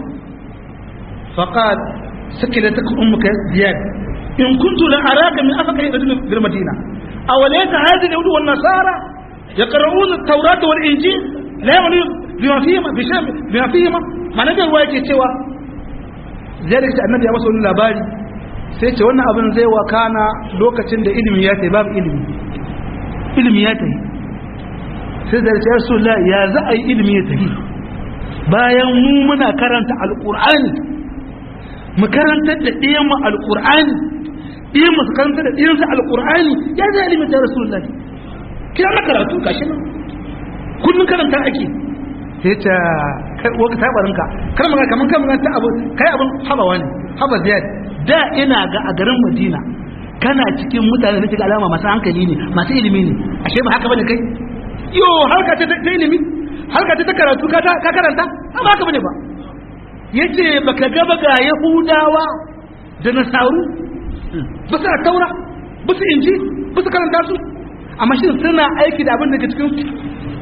faqal sakilatak ummuka ziyad in kuntu la araka min afaka bil madina aw laysa hadhihi al yahud wan nasara yaqra'una at tawrata wal injil la ya'lamu bima fihima bisham bima fihima mana da ruwa yake cewa zai da annabi ya masa wani labari sai ce wannan abin zai wakana lokacin da ilimi ya tafi babu ilimi ilimi ya tafi sai da ya rasu ya za a yi ilimi ya tafi bayan mu muna karanta alkur'ani mu karantar da ɗiyan mu alkur'ani ɗiyan mu su karanta da ɗiyan su alkur'ani ya zai ilimi ta rasu kira na karatu gashi nan kullum karanta ake sai ta waka tabarinka kar magana kaman kan magana ta abu kai abin habawa ne haba ziyad da ina ga a garin Madina kana cikin mutane da cikin alama masu hankali ne masu ilimi ne ashe ba haka bane kai yo harka ta ta ilimi harka ta ta karatu ka ka karanta ba haka bane ba yace baka ga ba ga Yahudawa da Nasaru ba su taura ba su inji ba su karanta su amma shi suna aiki da abin da ke cikin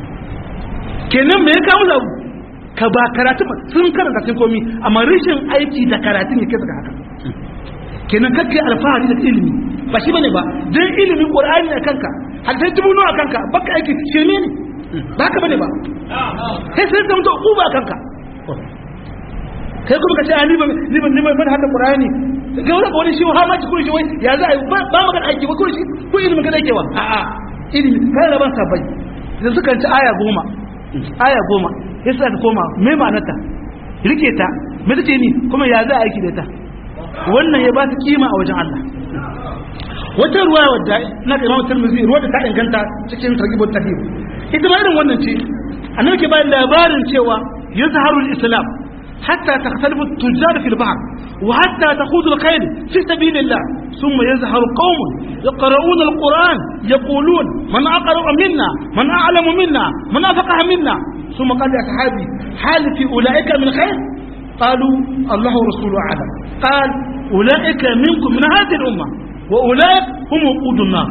kenan me ya kawo zabu ka ba karatu ba sun karanta sun komi amma rashin aiki da karatu ne kai haka kenan kakkai alfahari da ilimi ba shi bane ba dan ilimi qur'ani a kanka hadai tumuno a kanka baka aiki shirme ne ba haka bane ba sai sai zama to uba a kanka kai kuma ka ce ni ba ni ba ni ba hada qur'ani ga wani wani shi ha ma ci kun shi wai ya za a yi ba magana aiki ba kun shi ko ilimi kada yake wa a'a ilimi kai da ban sabai idan suka ci aya goma aya goma ya sa ta koma mai ma'anarta rike ta mai take ni kuma ya za a aiki da ta wannan ya ba ta kima a wajen Allah wata ruwa wadda na ga imamu tirmidhi ruwa da ta inganta cikin targhibut tahdhib ita ma irin wannan ce annabi ke bayan labarin cewa yazharu al-islam hatta takhtalifu at-tujjar fi al-bahr wa hatta taqudu al-khayl fi sabilillah thumma yazharu qaumun yaqra'una al-quran yaqulun man aqra'u minna man a'lamu minna man afaqaha minna ثم قال يا صحابي هل في أولئك من خير قالوا الله ورسوله أعلم قال أولئك منكم من هذه الأمة وأولئك هم وقود النار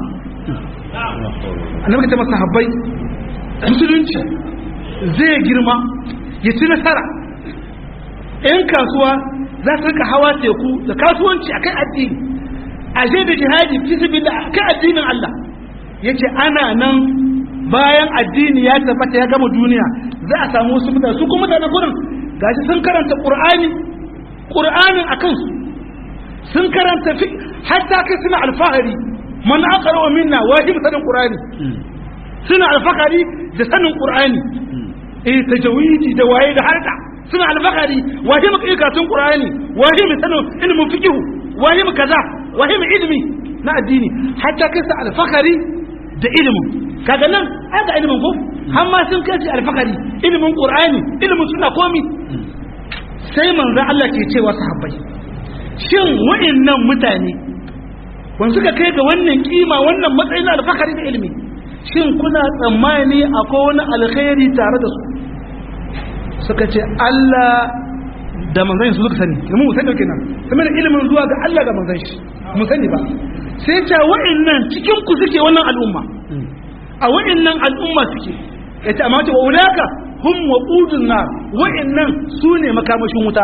أنا بكتب مثلا حبي musulunci zai girma ya ci nasara ‘yan kasuwa za su rika hawa teku da kasuwanci a kan addini a da jihadi fi sabi da kan addinin Allah ya ce ana nan bayan addini ya tabbata ya gama duniya za a samu wasu mutane su kuma mutanen gurin gashi sun karanta qur'ani qur'anin akan su sun karanta fi hatta kai suna alfahari man aqra minna wajib sanin qur'ani suna alfahari da sanin qur'ani eh tajawidi da waye da harka suna alfahari wajib karatun qur'ani wajib sanin ilmin fiqh wajib kaza wajib ilmi na addini hatta kai su alfahari da ilimin kaga nan ai ga ilimin ko har ma sun kai alfakari ilimin qur'ani ilimin suna komi sai manzo Allah ke cewa sahabbai shin wa'annan mutane wanda suka kai ga wannan kima wannan matsayin alfakari da ilimi shin kuna tsammani akwai wani alkhairi tare da su suka ce Allah da manzon su suka sani kuma mu sani kenan kuma da ilimin zuwa ga Allah ga manzon shi mu sani ba sai ta wa'annan cikin ku suke wannan al'umma a wa'annan al'umma suke yace amma ce wa ulaka hum waqudun nar wa'annan su ne makamashin wuta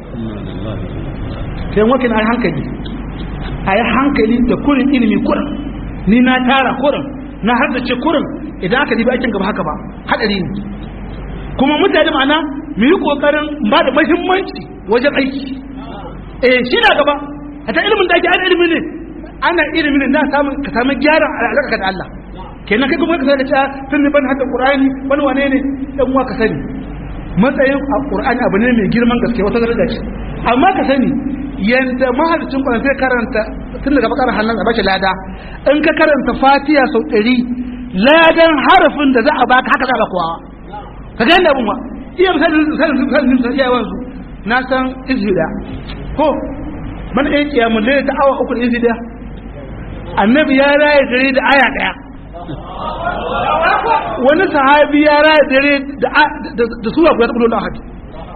sai wakin ai hankali ai hankali da kurin ilimi kurin ni na tara kurin na haddace kurin idan aka dibi aikin gaba haka ba hadari ne kuma mutane ma'ana mu yi kokarin ba da muhimmanci wajen aiki eh shi na gaba hata ilimin da ake ana ilimi ne ana ilimi ne na samun ka samu gyaran alaƙa da Allah kenan kai kuma ka sani cewa tun ne ban hadda Qur'ani wani wane ne dan uwa ka sani matsayin a Qur'ani abu ne mai girman gaske wata daraja ce amma ka sani yanda mahalicin Qur'ani zai karanta tun daga bakar hannun a bashi lada in ka karanta Fatiha sau ɗari ladan harafin da za a baka haka za a kowa ka ga yanda abun wa iya misalin misalin misalin iya wanzu na san izhida ko man ɗaya kiyamun da ta awa uku da izhida annabi ya raye dare da aya ɗaya wani sahabi ya raya dare da sura guda ta kudu da ahad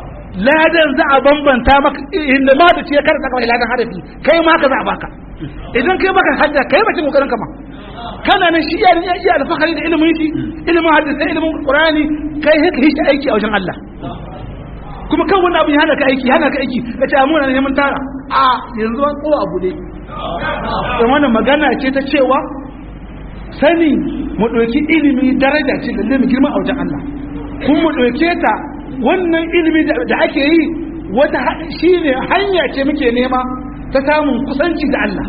ladan za a bambanta maka inda ma da ce ya karanta kawai ladan harafi kai ma ka za a baka idan kai maka hajja kai bakin kokarin kama kana nan shi ya ya iya alfahari da ilimin shi ilimin hadisi ilimin qur'ani kai haka shi aiki a wajen Allah kuma kan wani abu ya hana ka aiki hana ka aiki ka ce amuna ne mun tara a yanzu an kowa abu ne wannan magana ce ta cewa sani mu ɗauki ilimi daraja ce da mu girma a wajen Allah kuma mu ɗauke ta wannan ilimi da ake yi wata shi ne hanya ce muke nema ta samun kusanci da Allah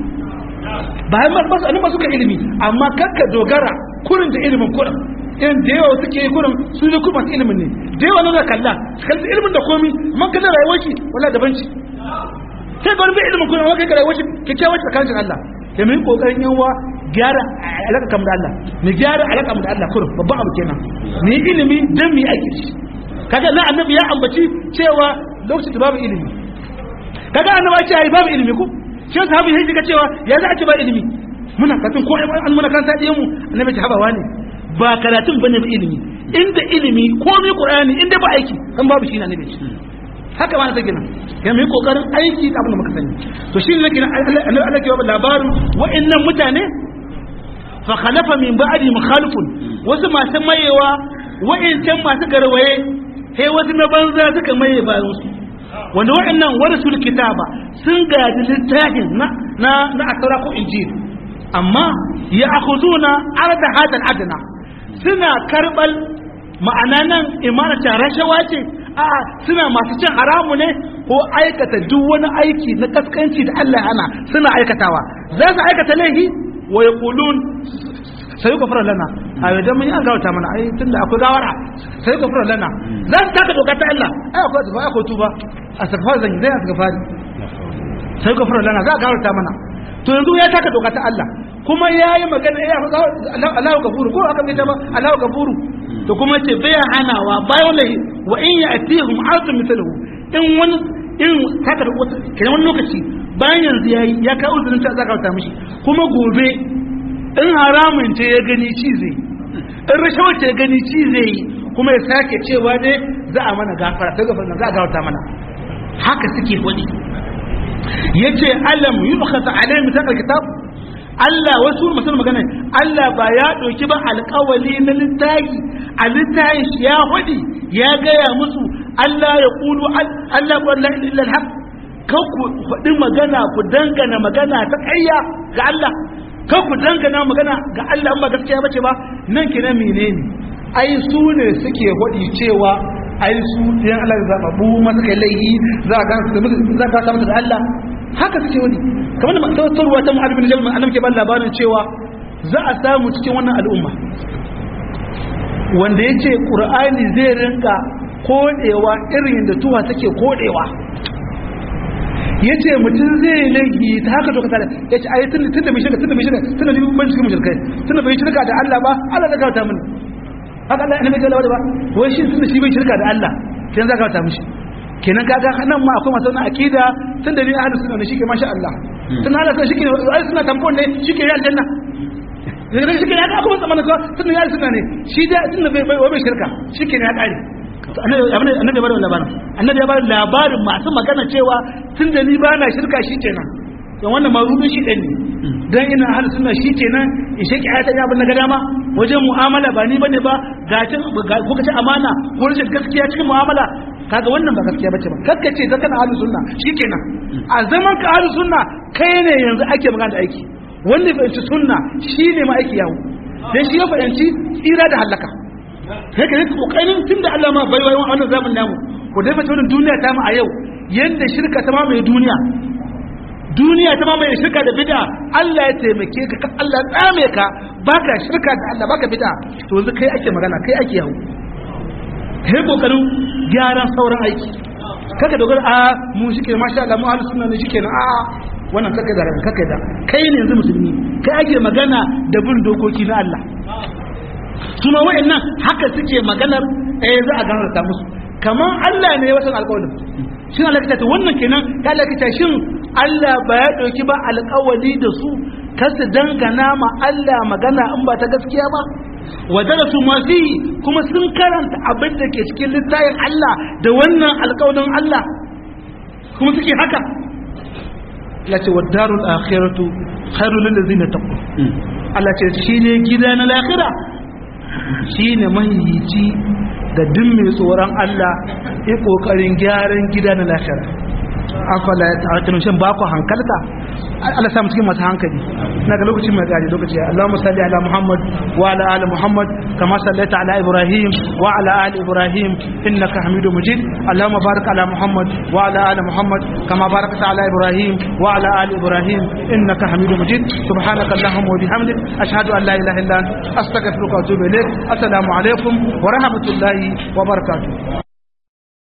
bayan masu anima suka ilimi amma kakka dogara kurin da ilimin kurin irin da yawa suke yi kurin su ne kuma masu ilimin ne da yawa na kalla su kalli ilimin da komi man kalli rayuwar shi wala daban ci sai ga wani bai ilimin kurin wani kai rayuwar shi kyakkyawar tsakanin Allah da mu yi kokarin yawa gyara alaka kam da Allah mu gyara alaka da Allah kurin babban abu kenan mu yi ilimi dan mu yi aiki shi kaga na annabi ya ambaci cewa lokacin da babu ilimi kaga annabi ya ce ai babu ilimi ko shi sahabi sai ga cewa ya za a ci ba ilimi muna karatun ko an muna kan sadiye mu annabi ta habawa ne ba karatun bane ba ilimi inda ilimi ko mai qur'ani inda ba aiki kan babu shi na annabi haka ma na take nan ya mai kokarin aiki da abin da muka sani to shi ne nake Allah Allah ke ba labarin wa'annan mutane fa khalafa min ba'di mukhalifun wasu masu mayewa wa'ancan masu garwaye sai wasu na banza suka maye bayan su wanda wa'annan warasul kitaba sun gaji littafin na na na asara ko injil amma ya akhuduna arda hadal adna suna karbal ma'ana nan imana ta rashawa ce a suna masu cin haramu ne ko aikata duk wani aiki na kaskanci da Allah hana suna aikatawa za su aikata laifi wa yaqulun sai ku fara lana a yadda mun yi an gawata mana ai tunda akwai gawara sai ku fara lana za su taka doka ta Allah ai akwai tuba akwai tuba a sakfar zan zai asgafari sai ku fara lana za a gawata mana to yanzu ya taka doka ta Allah kuma ya yi magana ya Allahu gafuru ko aka mai ta ba Allahu gafuru to kuma ce bai hanawa bayan lahi wa in ya atihum azum mithluhu in wani in taka da wata kenan wani lokaci bayan yanzu yayi ya kawo uzurin ta zaka ta mishi kuma gobe in haramun ce ya gani ci zai in rashawar ce ya gani ci zai yi kuma ya sake cewa ne za a mana gafara ta gafara za a gafarta mana haka suke wani yace alam yubkhata alayhi mithaqal kitab Allah wasu masu magana Allah ba ya ɗauki ba alƙawali na littafi a littafin shi ya hudi ya gaya musu Allah ya kulu Allah ku Allah illa alhaq kan ku faɗi magana ku dangana magana ta ƙarya ga Allah kan ku dangana magana ga Allah ba gaskiya bace ba nan kina menene ai su ne suke hudi cewa ai su ɗayan Allah da zaɓaɓɓu masu kai laihi za a za ka samu da Allah haka suke wani kamar da tawattarwa ta mu'ad bin jalman annabi ke ban labarin cewa za a samu cikin wannan al'umma wanda yace qur'ani zai rinka kodewa irin da tuwa take kodewa yace mutum zai laifi ta haka to ka tare yace ai tun tun da mai shirka tun da mai shirka tun da ban cikin mushrikai tun da bai shirka da Allah ba Allah zai gauta mini haka Allah annabi ya ba wai shi tun da shi bai shirka da Allah kin za ka gauta mishi kenan kaga nan ma akwai masu wannan akida tun da ni ahlus sunna ne shike masha Allah tun ahlus sunna shike ai sunna tampon ne shike ya aljanna daga shike ya akwai zaman ko tun da ahlus sunna ne shi da tun da bai bai shirka shike ne ya kare annabi annabi ya bada labarin annabi ya bada labarin masu magana cewa tun da ni ba na shirka shi kenan don wannan marubin shi ɗan ne don ina ahlus sunna shi kenan in shake ayatan ya bin na dama wajen mu'amala ba ni bane ba gacin ko kace amana ko rashin gaskiya cikin mu'amala kaga wannan ba gaskiya bace ba kakkace da kana ahlus sunna shikenan a zaman ka ahlus sunna kai ne yanzu ake magana da aiki wanda bai ci sunna shine ma aiki yawo dan shi ya fahimci tsira da halaka sai ka yi kokarin tunda Allah ma bai wayan wannan zamanin namu ko dai fata wannan duniya ta mu a yau yanda shirka ta ma mai duniya duniya ta ma mai shirka da bid'a Allah ya taimake ka Allah ya tsame ka baka shirka da Allah baka bid'a to yanzu kai ake magana kai ake yawo kai kokarin gyaran sauran aiki kaka dogara a mu shike masha Allah mu ahlus sunna ne shike na a wannan kaka da kaka da kai ne yanzu musulmi kai ake magana da bin dokoki na Allah kuma wayannan haka suke maganar eh za a gafarta musu kaman Allah ne ya wasan alƙawarin shin Allah ta wannan kenan ka Allah ta shin Allah ba ya dauki ba alƙawari da su kasu dangana ma Allah magana in ba ta gaskiya ba wa darasu ma fihi kuma sun karanta abin da ke cikin littafin Allah da wannan alƙawarin Allah kuma suke haka Allah ce wa darul akhiratu khairul lil ladzina taqu Allah ce shine gida na lahira shine mahiyici ga duk mai tsoron Allah ya kokarin gyaran gida na lahira afala ya ta'atunu shin ba ku hankalta Allah samu cikin masu hankali na ga lokacin mai gari lokaci Allahumma salli ala Muhammad wa ala ali Muhammad kama sallaita ala Ibrahim wa ala ali Ibrahim innaka Hamidum Majid Allahumma barik ala Muhammad wa ala ali Muhammad kama barakta ala Ibrahim wa ala ali Ibrahim innaka Hamidum Majid subhanaka Allahumma wa bihamdik ashhadu an la ilaha illa anta astaghfiruka wa atubu ilaik assalamu alaikum wa rahmatullahi wa barakatuh